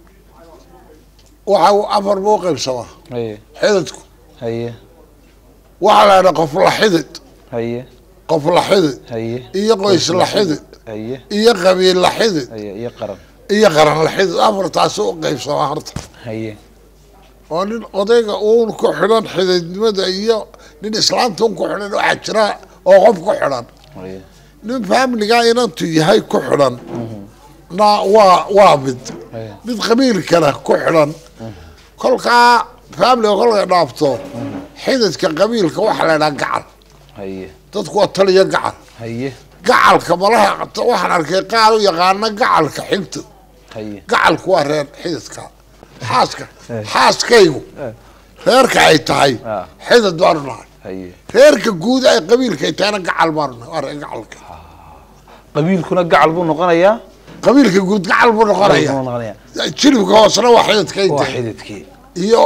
waxa uu afar buu qaybsamaa
haye
xididku
haye
waxaa la idhaa qof la xidid
haye
qof la xidid
haye
iyo qoys la xidid
haye
iyo qabiil la xidid
haye iyo qaran
iyo qaran la xidid afartaasi u qaybsamaa horta
haye
oo nin odayga uun ku xidhan xididnimada iyo nin islaanta un ku xidhan waxaa jira oo qof ku xidhan nin faamiliga inantu yahay ku xidhan na waa waa mid mid qabiilkana ku xidhan kolkaa faamiliga kolkay dhaafto xididka qabiilka waxaa la idhaha gacal
haye
dadku waa taliya gacal
haye
gacalka malaha waxaan arkay qaar u yaqaana gacalka xigta
haye
gacalku waa reer xididka xaaska xaaskaygu reerka ay tahay xidid baanu nahay
haye
reerka guud ay qabiilka ay tahayna gacal baanu nahay waa reer gacalka
qabiilkuna gacal buu noqonayaa
qabiilka guud gacal buu noqonaya
buu noqonayaa
jilibka hoosena waa xididka
waa
inta
xididkii
iyo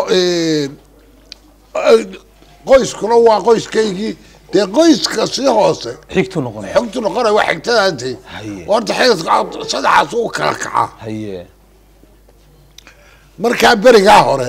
qoyskuna waa qoyskaygii dee qoyska sii hoose
xigtu noqonaya
xogtu noqonaya waa xigtadaante horta xididka saddexaas u kala kacaa
haye
markaa berigaa hore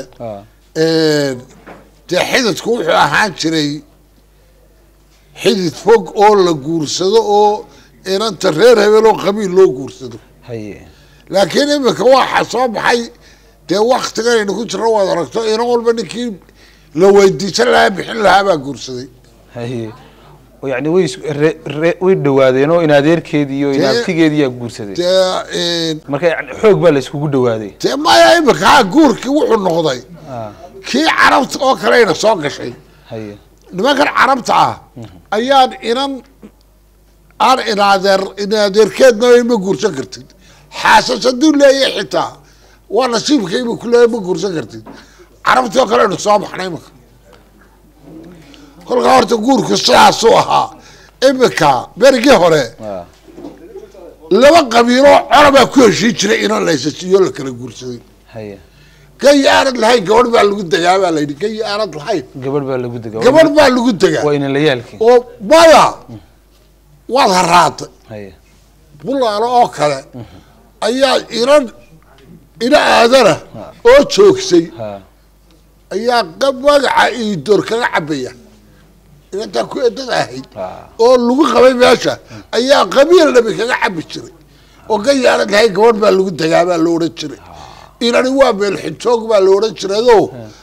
dee xididku wuxuu ahaan jiray xidid fog oo la guursado oo inanta reer hebel oo qabiil loo guursado
haye
laakiin imika waxaa soo baxay dee waktiganaynu ku jirno waad aragto inan walba ninkii la weydiisan lahaa bixin lahaa baa guursaday
haye oo yacni way is- re- re- way dhawaadeen oo in adeerkeedii iyo in
Dee-
abtigeedii yaa guursaday
dee
marka yani xoog baa la iskugu dhawaaday
dee maya imika ha guurkii wuxuu noqday kii carabta oo kaleyna soo gashay
haye
nimankan carabta ah ayaan inan aan inadeer inadeerkeedna ma guursan kartid xaasas hadduu leeyahay xitaa waa nasiibkayba ku leeyahay ma guursan kartid carabtii oo kaleynu soo baxnay imika kolkaa horta guurku sidaasuu ahaa imika berigii hore laba qabiiloo colabaa ku heshiin jiray inan laysasiiyo la kala guursaday
haye
gayi aanad lahayn gabadh baa lagu degaa baa layidhi gayi aanad lahayn
gabadh baa lagu degaa
gabadh baa lagu degaa
waa inalayaalkii
oo maya waad haraatay
haye
bulaalo oo kale ayaa inan ina aadana oo joogsay ayaa qab magaca iidoor kaga cabaya inantaa ku edada ahayd oo lagu qabay meesha ayaa qabiil dhabi kaga cabi jiray oo gayi aanad lahayn gabadh baa lagu degaa baa la odhan jiray inani waa meel xijoog baa la odhan jirayoo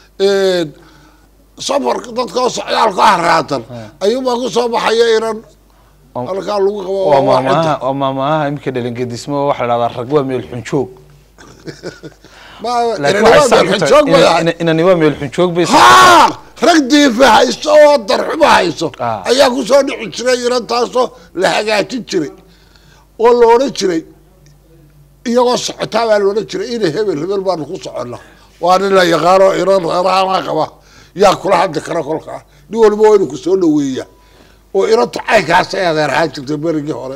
safarka dadka oo socdaalka haraatan ayuunbaa ku soo baxaya inan halkaa lagu qabo
waa
oo waa
maamaha waa maamaha imika dhalingedismo waxaa la dhahdaa rag waa meel xunjoog
Ma-
laakiin
inani
waxay
waa
sax
meel
ku
xijoog bay
tahay
ahayd.
ina- inani waa meel xunjoog bay sax ku
haa rag diifa hayso oo darxumo hayso ayaa kusoo dhici jiray inantaasoo la hagaajin jiray oo la odhan jiray iyagoo socotaa baa la odhan jiray ina hebel hebel baanu ku soconna waa nin la yaqaano inan reeraha qaba yaa kula hadli kara kolkaa nin waliba waa inuu kusoo dhaweeya oo inantu caynkaas ay adeerahaan jirtay berigii hore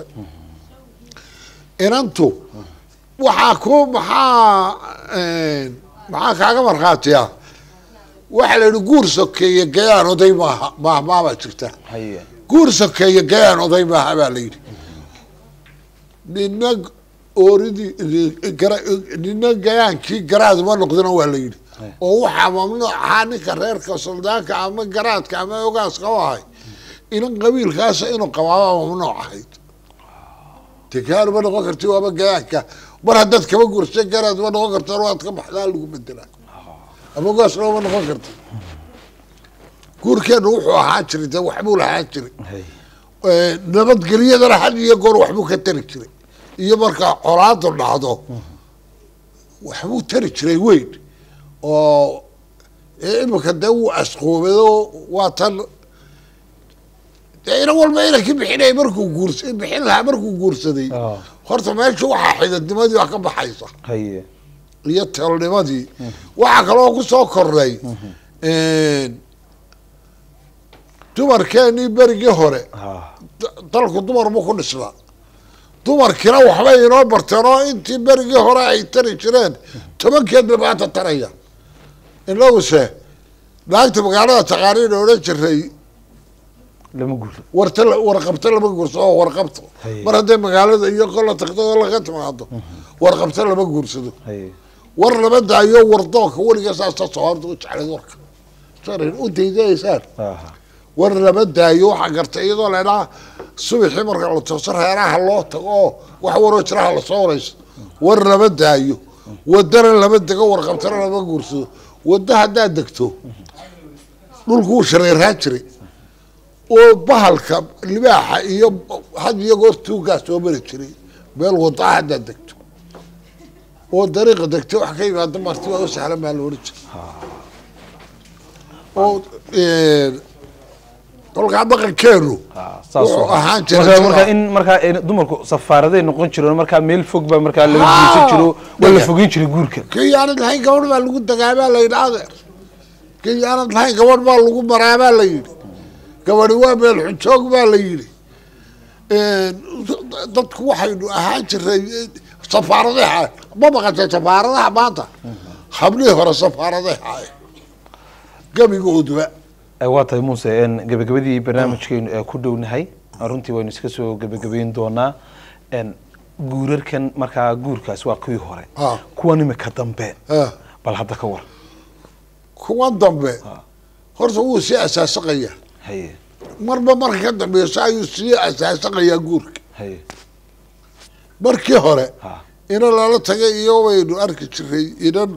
inantu waxaa ku maxaa maxaa kaaga markhaatiya waxaa la yidhi guur sokeeye gayaan oday maaha maahmaabaa jirta
haye
guur sokeeye gayaan oday maaha baa la yidhi nina ooridii gara nina gayaankii garaaduma noqdina waa la yidhi oo waxaa mamnuuc ahaa ninka reerka suldaanka ama garaadka ama ogaaska u ahay inan qabiilkaasa inuu qabaaba mamnuuc ahayd degaan ma noqon karti waaba gayaanka mar haddaad kaba gursa garaad ma noqon karta waad ka baxdaa lagu bedelaa ama ogaasna ma noqon karta guurkeenu wuxuu ahaan jiray dee waxbuu lahaan jiray nabadgelyadana had iyo goor waxbuu ka tari jiray iyo markaa colaadu dhacdo waxbuu tari jiray weyn oo ee imika dee wuu asqoobado waa tan dee inan walba inankii bixinaya markuu guurs bixin lahaa markuu guursaday horta meesha waxaa xididnimadii waa ka baxaysa
haye
iyo teelnimadii waxaa kaloo kusoo kordhay dumarkeenii berigii hore da- dalku dumar buu ku dhisnaa dumarkiina waxbay inoo barteen oo intii berigii hore ay tari jireen tobankeed bay maanta taraya inaguse naagta magaalada taqaaniin odhan jiray
lama guur
warta la- warqabta lama guursado oo warqabto mar hadday magaalada iyo qola tagto oo laga timaado warqabta lama guursado
haye
war lama daayo wardoonka weliga saasa soorta u jeclayd warka sarin u daydaysaan war lama daayo waxaa gartay iyadoo leedhaa subaxii marka la tooso reeraha loo tago oo wax waroo jiraha lasoo warayso war lama daayo wadana lama dego warqabtana lama guursado wadda haddaad degto dhulku wuu shareerhaan jiray oo bahalka libaaxa iyo had iyo goor tuugaa soo mari jiray meel wadaa haddaad degto oo dariiqa degto wax ka yimaado marti waa u sahlan baa la odhan jiray oo kolkaa dhaqankeenu wuxuu ahaan
marka
jiray
marka in markaa ay dumarku safaaraday noqon jireen markaa meel fog baa markaa laga guursan jiro waa la fogeyn jiray guurka
kii aanad lahayn gabadh baa lagu dagaabaa la yidhi adeer kii aanad lahayn gabadh baa lagu maraabaa la yidhi gabadhi waa meel xujoog baa la yidhi dadku waxaynu ahaan jiray safaaradaha ma maqashay safaaradaha maanta hablihii hore safaaradaha ahay gebigooduba
Eh, waa tahay muuse en gebagabadii barnaamijkeenu ee ku dhownahay runtii waynu iska soo gebagabeyn doonaa en guurarkan markaa guurkaas waa kuwii hore
Ah.
kuwan imika dambe
Ah.
bal hadda ka war
kuwan dambe horta wuu sii asaasaqaya
haye
marba marka ka dambeyso ayuu sii asaasaqayaa guurka
haye
markii hore inan lala tagay iyo waynu arki jiray inan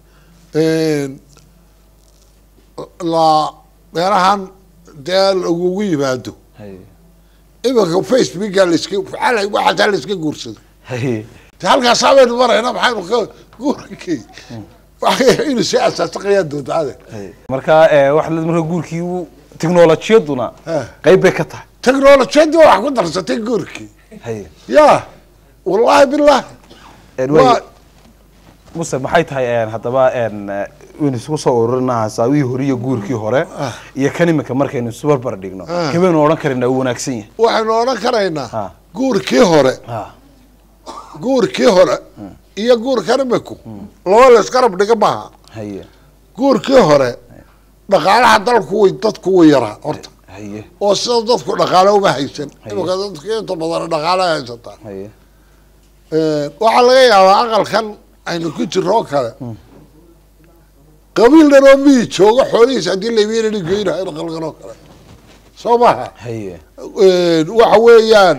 la meelahan dee lagugu yimaado
haye
iminka facebooka laska xalay waxaasaa laiska guursado
haye
de halkaasaa baynu marayna maxaynu ka guurkii waxa inuu sii asaasaqayaa doonta adeer
haye markaa eh, waxaa la marka guurkii uu tiknolojiyaduna qayb bay ka tahay
teknolojiyadii waa wax ku darsatay guurkii
haye
ya wallahi billahi
En
Waa-
way- muse maxay tahay en haddaba en eh, waynu isugu soo ururinaa hasaawihii hore iyo guurkii hore iyo kan imika markaynu isu barbar dhigno
Ah.
kabaynu odhan karinaa uu wanaagsan yahay
waxaynu odhan karaynaa
Ha.
guurkii hore
Ha.
guurkii hore iyo guurkan imiku laba la iskarab dhiga maaha
haye
guurkii hore dhaqaalaha dalku way dadku way yaraa horta
haye
oo sida dadku dhaqaale uma haysan imika dadku inta badan dhaqaale haysataa
haye
waxaa laga yaabaa aqalkan aynu ku jirro oo kale qabiil dhan oo miyi jooga xoolihiisa haddii labiinani geynaha in aqalkan oo kale soo maha
haye
waxa weeyaan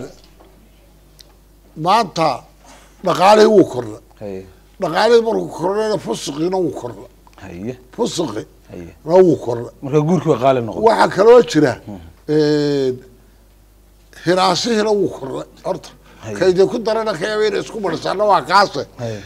maanta dhaqaalihii wuu kordha
haye
dhaqaalihii markuu kordhayna fusuqiina wuu kordha
haye
fusuqi
haye
na wuu kordha
marka guurkii waa qaali noqday
waxaa kaloo jira hinaasihiina wuu kordhay horta
Haye.
kaydee ku darana ka yaaba inay isku marisaana waa kaase
haye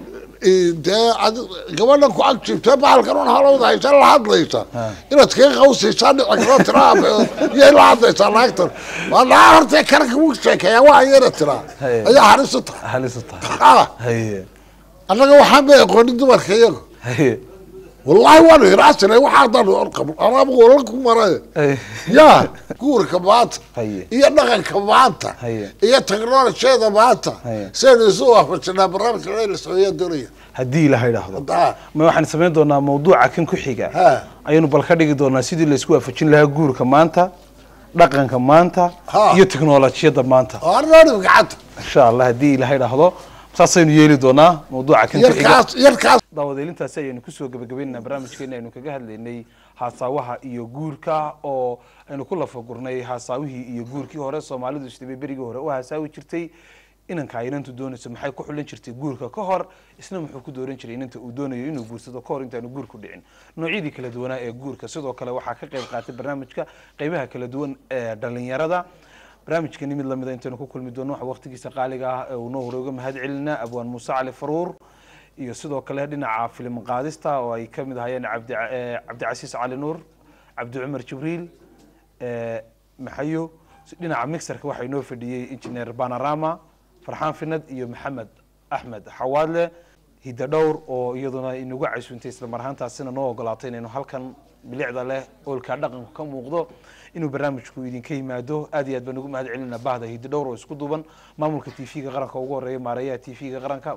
dee adi- gabadhan ku ag jibtee bahalkan un halowda haysa la hadlaysa inaad kaga qawsaysaa dhici karo tiraa yay la hadlaysaa naagtan waa naa horta karanka wuu sheekeeyaa waa ayana tiraa
Haye.
ayaa halis u tahay
halis u tahay
Ah,
haye
annaga waxaan bay aqoonin dumarka iyaga
haye
wallahi waanu hiraasina waxaa dhan anaaba wala ku maray
haye
ya guurka maanta
haye
iyo dhaqanka maanta
haye
iyo teknolojiyada maanta
Haye.
saynu isu waafajinaa barnaamijka la socodiya doonaya
haddii ilaha idhaahdo
Ah.
ma waxaan samayn doonaa mawduuca kan ku xiga
Ha.
ayaynu bal ka dhigi doonaa sidii laysku waafajin lahaa guurka maanta dhaqanka maanta
Ha.
iyo teknolojiyadda maanta
arnoonib gacanta
insha allah haddii ilaha idhaahdo saasaynu yeeli doonaa mawduuca kan ku xiga
yarkaas yarkaas
daawadeelintaasi ayaynu kusoo gebagabeynaa barnaamijkeena aynu kaga hadlaynay haasaawaha iyo guurka oo aynu ku lafagurnay haasaawihii iyo guurkii hore soomaalidu isdhibay berigii hore u haasaawi jirtay inanka ay inantu doonayso maxay ku xulan jirtay guurka ka hor isna muxuu ku dooran jiray inanta uu doonayo inuu guursado ka hor intaanu guurku dhicin noocyadii kala duwanaa ee guurka sidoo kale waxaa ka qayb qaatay barnaamijka qeybaha kala duwan ee dhalinyarada barnaamijkani mid lamida intaynu ku kulmi doono waxa waqtigiisa qaaliga ah ee uu noo hore uga mahad celinaa abwaan muuse cali faruur iyo sidoo kale dhinaca filim qaadista oo ay ka mid ahayeen cabdi eh, cabdicasiis cali nuur cabdi cumar jibriil eh, maxayo dhinaca mixerka waxaa inoo fadhiyey engineer panorama farxaan finad iyo maxamed axmed xawaadle hidda dhowr oo iyaduna inagu casuuntay isla mar ahaantaasina noo ogolaatay inaynu halkan bilicda leh oolkaa dhaqanku ka muuqdo inuu barnaamijku idinka yimaado aad iyo aad baan ugu mahad celinaa bahda hidda dhowr oo isku duuban maamulka t v-ga qaranka ugu horeeya maareeyaha t v-ga qaranka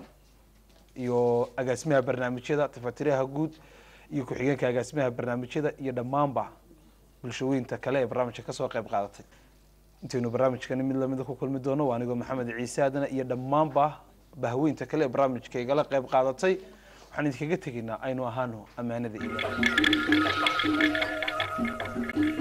iyo agaasimaha barnaamijyada tafatiraha guud iyo ku-xigeenka agaasimaha barnaamijyada iyo dhammaanba bulshooyinta kale ee barnaamijka kasoo qayb qaadatay intaynu barnaamijkani mid lamida ku kulmi doono waa anigoo maxamed ciise aadana iyo dhammaanba bahweynta kale ee barnaamijka igala qayb qaadatay waxaan idinkaga tegaynaa aynu ahaano ammaanada iyo